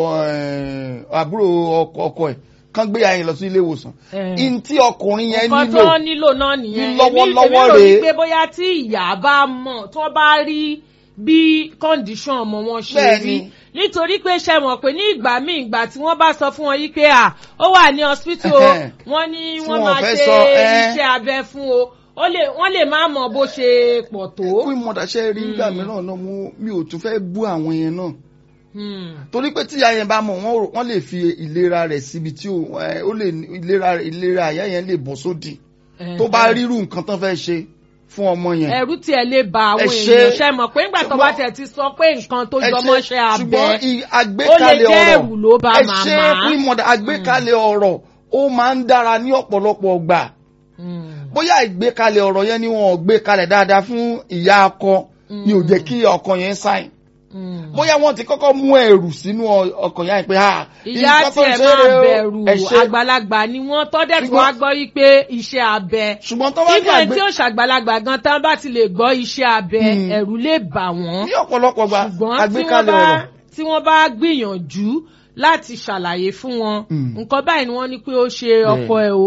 eh, àbúrò ọkọ ọkọ ẹ̀ kán gbé yẹn lọ sí ilé ìwòsàn
Eh.
in tí ọkùnrin yẹn
nǹkan
nílò
tó nílò náà nìyẹn
ní lọ́wọ́lọ́wọ́
èmi rò
rèé.
wípé bóyá tí ìyá bá mọ̀ tó bá rí bí condition ọmọ wọn ṣe
Bẹ́ẹ̀ni.
rí nítorí pé ṣe mọ̀ pé ní ìgbà míì ìgbà tí wọ́n bá sọ fún wọn yí pé à ó wà ní hospital o
Ẹhẹ́n.
wọ́n ní
Tí
wọ́n
wọ́n
máa
fẹ́
ṣe
sọ, ẹ́.
iṣẹ́ abẹ fún o ó lè wọ́n lè má mọ bó ṣe pọ̀ tó.
kó ìmọ̀dàṣẹ́ rí nígbà mìíràn náà mo- mi ò tún fẹ́ bú àwọn yẹn náà
Hmm.
torí pé tí ìyá yẹn bá mọ̀ wọ́n rò- wọ́n lè fi ìlera rẹ̀ síbi tí ó ẹ, ó lè ní- ìlera ìlera ìyá yẹn lè bọ́ sódì tó bá rírú nǹkan tán fẹ́ ṣe fún ọmọ yẹn.
ẹ̀rù tiẹ̀ lè ba àwọn
Ẹ ṣe-
èèyàn ṣe mọ̀ pé ńgbà tó bá
ṣùgbọ́n-
tẹ̀ ti sọ pé nǹkan tó
Ẹ ṣe-
jọmọ́ ṣe abẹ
ṣùgbọ́n i-
ó lè
àgbékalẹ̀
jẹ́
ọ̀rọ̀
ẹ̀rù ló bá
ẹ ṣe
màmá.
fún ìmọ̀dà àgbékalẹ̀ ọ̀rọ̀ ó máa ń dára ní ọ̀pọ̀lọpọ̀ gbà
Hmm.
bóyá ìgbékalẹ̀ ọ̀rọ̀ yẹn ni wọn ò gbé kalẹ̀ dáadáa fún ìyá ọkọ ni ò jẹ́ kí ọkọ yẹn sáìn
Hmm.
bóyá wọ́n ti kọ́kọ́ mú ẹ̀rù sínú ọ- ọkàn yẹn pé ha
ìyá
nǹkan tó ń
tiẹ̀
ṣe
máa
rèé o.
bẹ̀rù
Ẹ ṣe-
àgbàlagbà ni wọ́n tọ́dẹ̀ tó
Ṣùgbọ́n-
wá gbọ́ yí pé iṣẹ́ abẹ.
ṣùgbọ́n tó bá ní
ibẹ̀
àgbé
tí ó ṣàgbàlagbà gan tán bá ti lè gbọ́ iṣẹ́ abẹ
Hmm.
ẹ̀rù lè bà wọ́n.
ní ọ̀pọ̀lọpọ̀ gbà
ṣùgbọ́n tí wọ́n
àgbékalẹ̀
bá
ọ̀rọ̀
tí wọ́n bá gbìyànjú láti ṣàlàyé fún wọn
Hmm.
nǹkan báyìí ni wọ́n ní pé ó ṣe ọkọ ẹ̀ o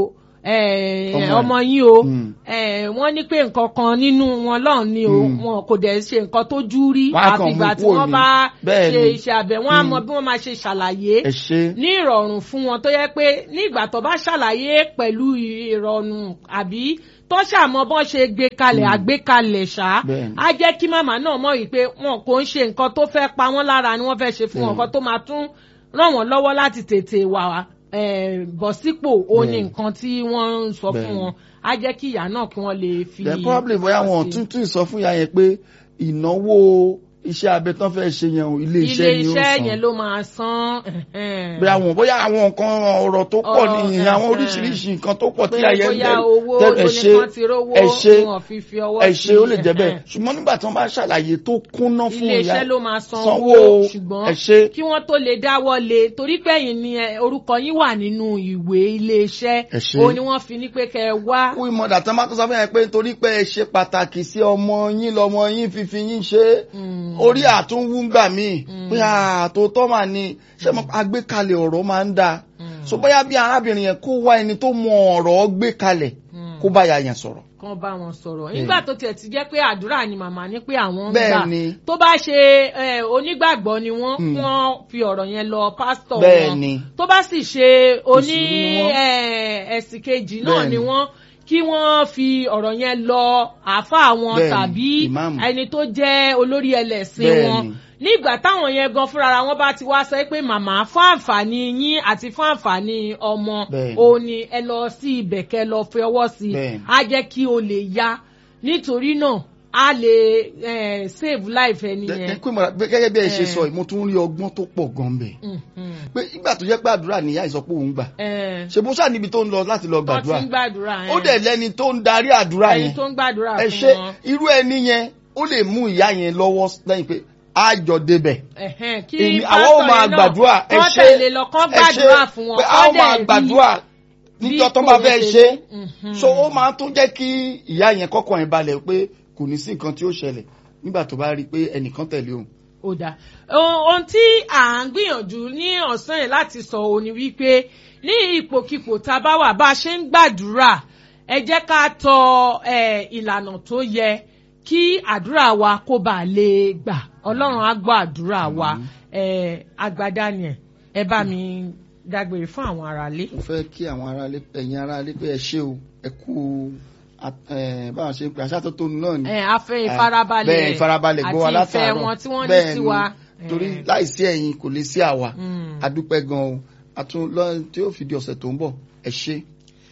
eh,
Ọmọ ẹ̀.
ọmọ yín o
Mm.
eh, wọ́n ní pé nǹkan kan nínú wọn lọ́hùn ni o
Mm.
wọn kò dẹ̀ ṣe nǹkan tó jú rí
Wọ́n á kàn
àfìgbà
mú
tí
kúrò
wọ́n
ní.
bá
Bẹ́ẹ̀
ṣe
ni.
iṣẹ́ abẹ wọ́n á
Mm.
mọ bí wọ́n máa ṣe ṣàlàyé
ẹ ṣe
ní ìrọ̀rùn fún wọn tó yẹ pé nígbà tó bá ṣàlàyé pẹ̀lú ìrọ̀rùn àbí tó ṣàmọ́ bọ́n ṣe gbé kalẹ̀ àgbékalẹ̀ ṣá
Bẹ́ẹ̀ni.
á jẹ́ kí màmá náà mọ̀ wípé wọn kò ń ṣe nǹkan tó fẹ́ pa wọ́n lára ni wọ́n fẹ́ ṣe fún wọn
Bẹ́ẹ̀ni.
nǹkan tó máa tún ràn wọ́n lọ́wọ́ láti tètè wà eh, bọ̀ sípò ó ní
Bẹ́ẹ̀ni.
nǹkan tí wọ́n ń sọ fún
Bẹ́ẹ̀ni.
wọn á jẹ́ kí ìyá náà kí wọ́n lè fi.
then probably bóyá wọn
sí.
tún tún sọ fún ìyá yẹn pé ìnáwó iṣẹ́ abẹ tán fẹ́ ṣe yẹn o, ilé
ilé
iṣẹ́ ni ó
iṣẹ́
san
yẹn ló máa san. ẹ̀hẹ́n.
bóyá àwọn bóyá àwọn nǹkan ọ̀rọ̀ tó pọ̀
Ọ̀rọ̀,
nìyẹn àwọn
ẹ̀hẹ́n.
oríṣiríṣi nǹkan tó pọ̀ tí
pé
ayé ń
bóyá owó
tẹ ẹ
lóní
ṣe
kan ti rówó
ẹ ṣe
wọn fi fi ọwọ́
ẹ ṣe ó lè jẹ́ bẹ́ẹ̀
ẹ̀hẹ́n.
ṣùgbọ́n nígbà tí wọ́n bá ṣàlàyé tó kúnná fún
ilé
ìyá
iṣẹ́ ló máa san
sanwó
owó ṣùgbọ́n
ẹ ṣe
kí wọ́n tó lè dáwọ́ lé torí pé ẹ̀yin ni ẹ, orúkọ yín wà nínú ìwé ilé iṣẹ́
Ẹ ṣé.
òun ni wọ́n fi ní pé kẹ́ ẹ wá.
kú ìmọ̀dà tán bá tó sọ fún yẹn pé torí pé ẹ ṣe pàtàkì sí ọmọ yín lọmọ yín fífi yín ṣe
Mm.
orí àtúnwú ń gbà míì pé àtòótọ́ mà ní ṣé mo àgbékalẹ̀ ọ̀rọ̀ máa ń dáa so bóyá bí arábìnrin yẹn kó wá ẹni tó mọ ọ̀rọ̀ gbé kalẹ̀ kó bá ya yẹn sọ̀rọ̀
kan bá wọn sọ̀rọ̀ nígbà tó tiẹ̀ ti jẹ́ pé àdúrà ni màmá ní pé àwọn ń
Bẹ́ẹ̀
gbà
ni.
tó bá ṣe eh, onígbàgbọ́ ni wọ́n
Mm.
wọ́n fi ọ̀rọ̀ yẹn lọ pásítọ̀
Bẹ́ẹ̀
wọn
ni.
tó bá sì ṣe oní
Mùsùlùmí ni wọ́n.
eh, ẹ̀sìn kejì náà
Bẹ́ẹ̀
ni
ni.
wọ́n kí wọ́n fi ọ̀rọ̀ yẹn lọ àáfàá wọn
Bẹ́ẹ̀ ni,
tàbí
ìmáàmù.
ẹni tó jẹ́ olórí ẹlẹ́sìn
Bẹ́ẹ̀
wọn
ni.
nígbà táwọn yẹn gan fúnra wọn bá ti wá sọ pé màmá fún àǹfààní yín àti fún àǹfààní ọmọ
Bẹ́ẹ̀ ni.
òun ni ẹ lọ sí ibẹ̀ kẹ́ lọ fi ọwọ́ sí i
Bẹ́ẹ̀ ni.
á jẹ́ kí o lè yá nítorí náà á lè eh, save life ẹni
Gẹ́gẹ́
yẹn.
pé mo- gẹ́gẹ́ bí ẹ ṣe
Eh.
sọ yìí mo tún rí ọgbọ́n tó pọ̀ gan bẹ̀
Mhm.
pé ìgbà tó jẹ́ pé àdúrà níyà ìsọpọ̀ òun gbà
Eh,
ṣe bó ṣáà níbi tó ń lọ láti lọ
wọ́n ti
gbàdúrà
ń gbàdúrà
ó dẹ̀ lẹ́ni tó ń darí àdúrà
ẹni
yẹn
tó ń gbàdúrà
ẹ
fún
ṣe
wọn.
irú ẹni yẹn ó lè mú ìyá yẹn lọ́wọ́ lẹ́yìn pé á jọ débẹ̀
Ẹ̀hẹ́n, kí
èmi
pásítọ̀
àwọn ò máa
yẹn náà
gbàdúrà ẹ
kán
ṣe
tẹ̀lé lọ kán
ẹ ṣe
gbàdúrà fún wọn
pé
kán
àwọn
dẹ̀
máa
rí
gbàdúrà níjọ́ tó bá
bí
fẹ́
kò
ṣe
ṣe Mhm.
so ó máa tún jẹ́ kí ìyá yẹn kọ́kọ́ yẹn balẹ̀ pé kò ní sí nǹkan tí ó ṣẹlẹ̀ nígbà tó bá rí i pé ẹnìkan tẹ̀lé òun.
ó dáa Ohun- ohun tí à ń gbìyànjú ní ọ̀sán yẹn láti sọ òun ni wípé ní ipòkipò tá a bá wà bá a ṣe ń gbàdúrà ẹ jẹ́ ká tọ eh, ìlànà tó yẹ kí àdúrà wa kó bàa lè gbà ọlọ́run á gbọ́ àdúrà wa eh, agbada ni ẹ̀ ẹ bá mi dágbére fún àwọn aráalé.
mo fẹ́ kí àwọn aráalé ẹ̀yin aráalé pé ẹ ṣé o ẹ kú at- eh, báwọn ṣe ń pè aṣátótónu náà ni.
Eh, a fẹ́ ìfarabalẹ̀
bẹ́ẹ̀ ìfarabalẹ̀ gbọ́ wa
àti ìfẹ́
látàárọ̀
wọn tí wọ́n ní
Bẹ́ẹ̀
sí
ni,
wa.
torí
Eh,
láìsí ẹ̀yin kò lè sí àwa
mm.
adúpẹ́ gan o àtún lọ́yìn tí ó fi di ọ̀sẹ̀ tó ń bọ̀ ẹ ṣé.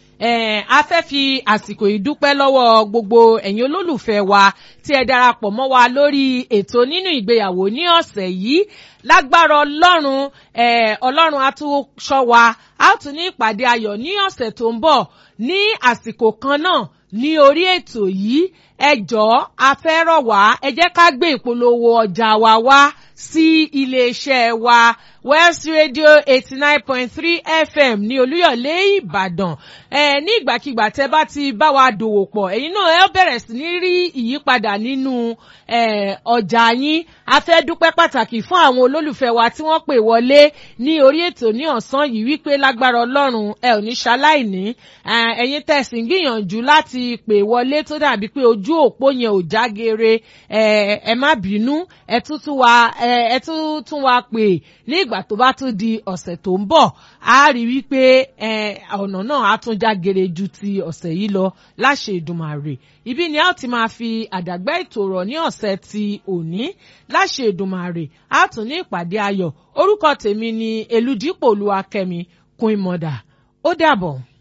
Eh, a fẹ́ fi àsìkò yìí dúpẹ́ lọ́wọ́ gbogbo ẹ̀yin olólùfẹ́ wa tí ẹ darapọ̀ mọ́ wa lórí ètò nínú ìgbéyàwó ní ọ̀sẹ̀ yìí lágbára ọlọ́run eh, ọlọ́run á tún ṣọ́ wa á tún ní ìpàdé ayọ̀ ní ọ̀sẹ̀ tó ń bọ̀ ní àsìkò kan náà ní orí ètò yìí ẹ jọ̀ọ́ a fẹ́ rọ̀ wá ẹ jẹ́ ká gbé ìpolówó ọjà wa wá sí iléeṣẹ́ wa West Radio eighty nine point three FM ní Olúyọ̀lé Ìbàdàn ẹ ní ìgbàkigbà tẹ́ bá ti bá wa dòwò pọ̀ ẹ̀yin náà ẹ bẹ̀rẹ̀ sí ní rí ìyípadà nínú ẹ, ọjà yín a fẹ́ dúpẹ́ pàtàkì fún àwọn olólùfẹ́ wa tí wọ́n pè wọlé ní orí ètò ní ọ̀sán yìí wípé lágbára Ọlọ́run ẹ ò ní ṣaláìní ẹ, ẹ̀yin tẹ̀sí ń gbìyànjú láti pè wọlé tó dàbí pé ojú òpó yẹn ò jágere ẹ ẹ má bínú ẹ tún tún wa ẹ ẹ tún tún wa pè ní ìgbà tó bá tún di ọ̀sẹ̀ tó ń bọ̀ a rí wípé ẹ ọ̀nà náà á tún jágere ju ti ọ̀sẹ̀ yìí lọ láṣẹ Èdùmàrè ibi ni a ó ti máa fi àdàgbà ètò rọ̀ ní ọ̀sẹ̀ ti òní láṣẹ Èdùmàrè a tún ní ìpàdé ayọ̀ orúkọ tèmi ni Elúdípò Olúwakẹ́mi Queen Mother ó dàbọ̀.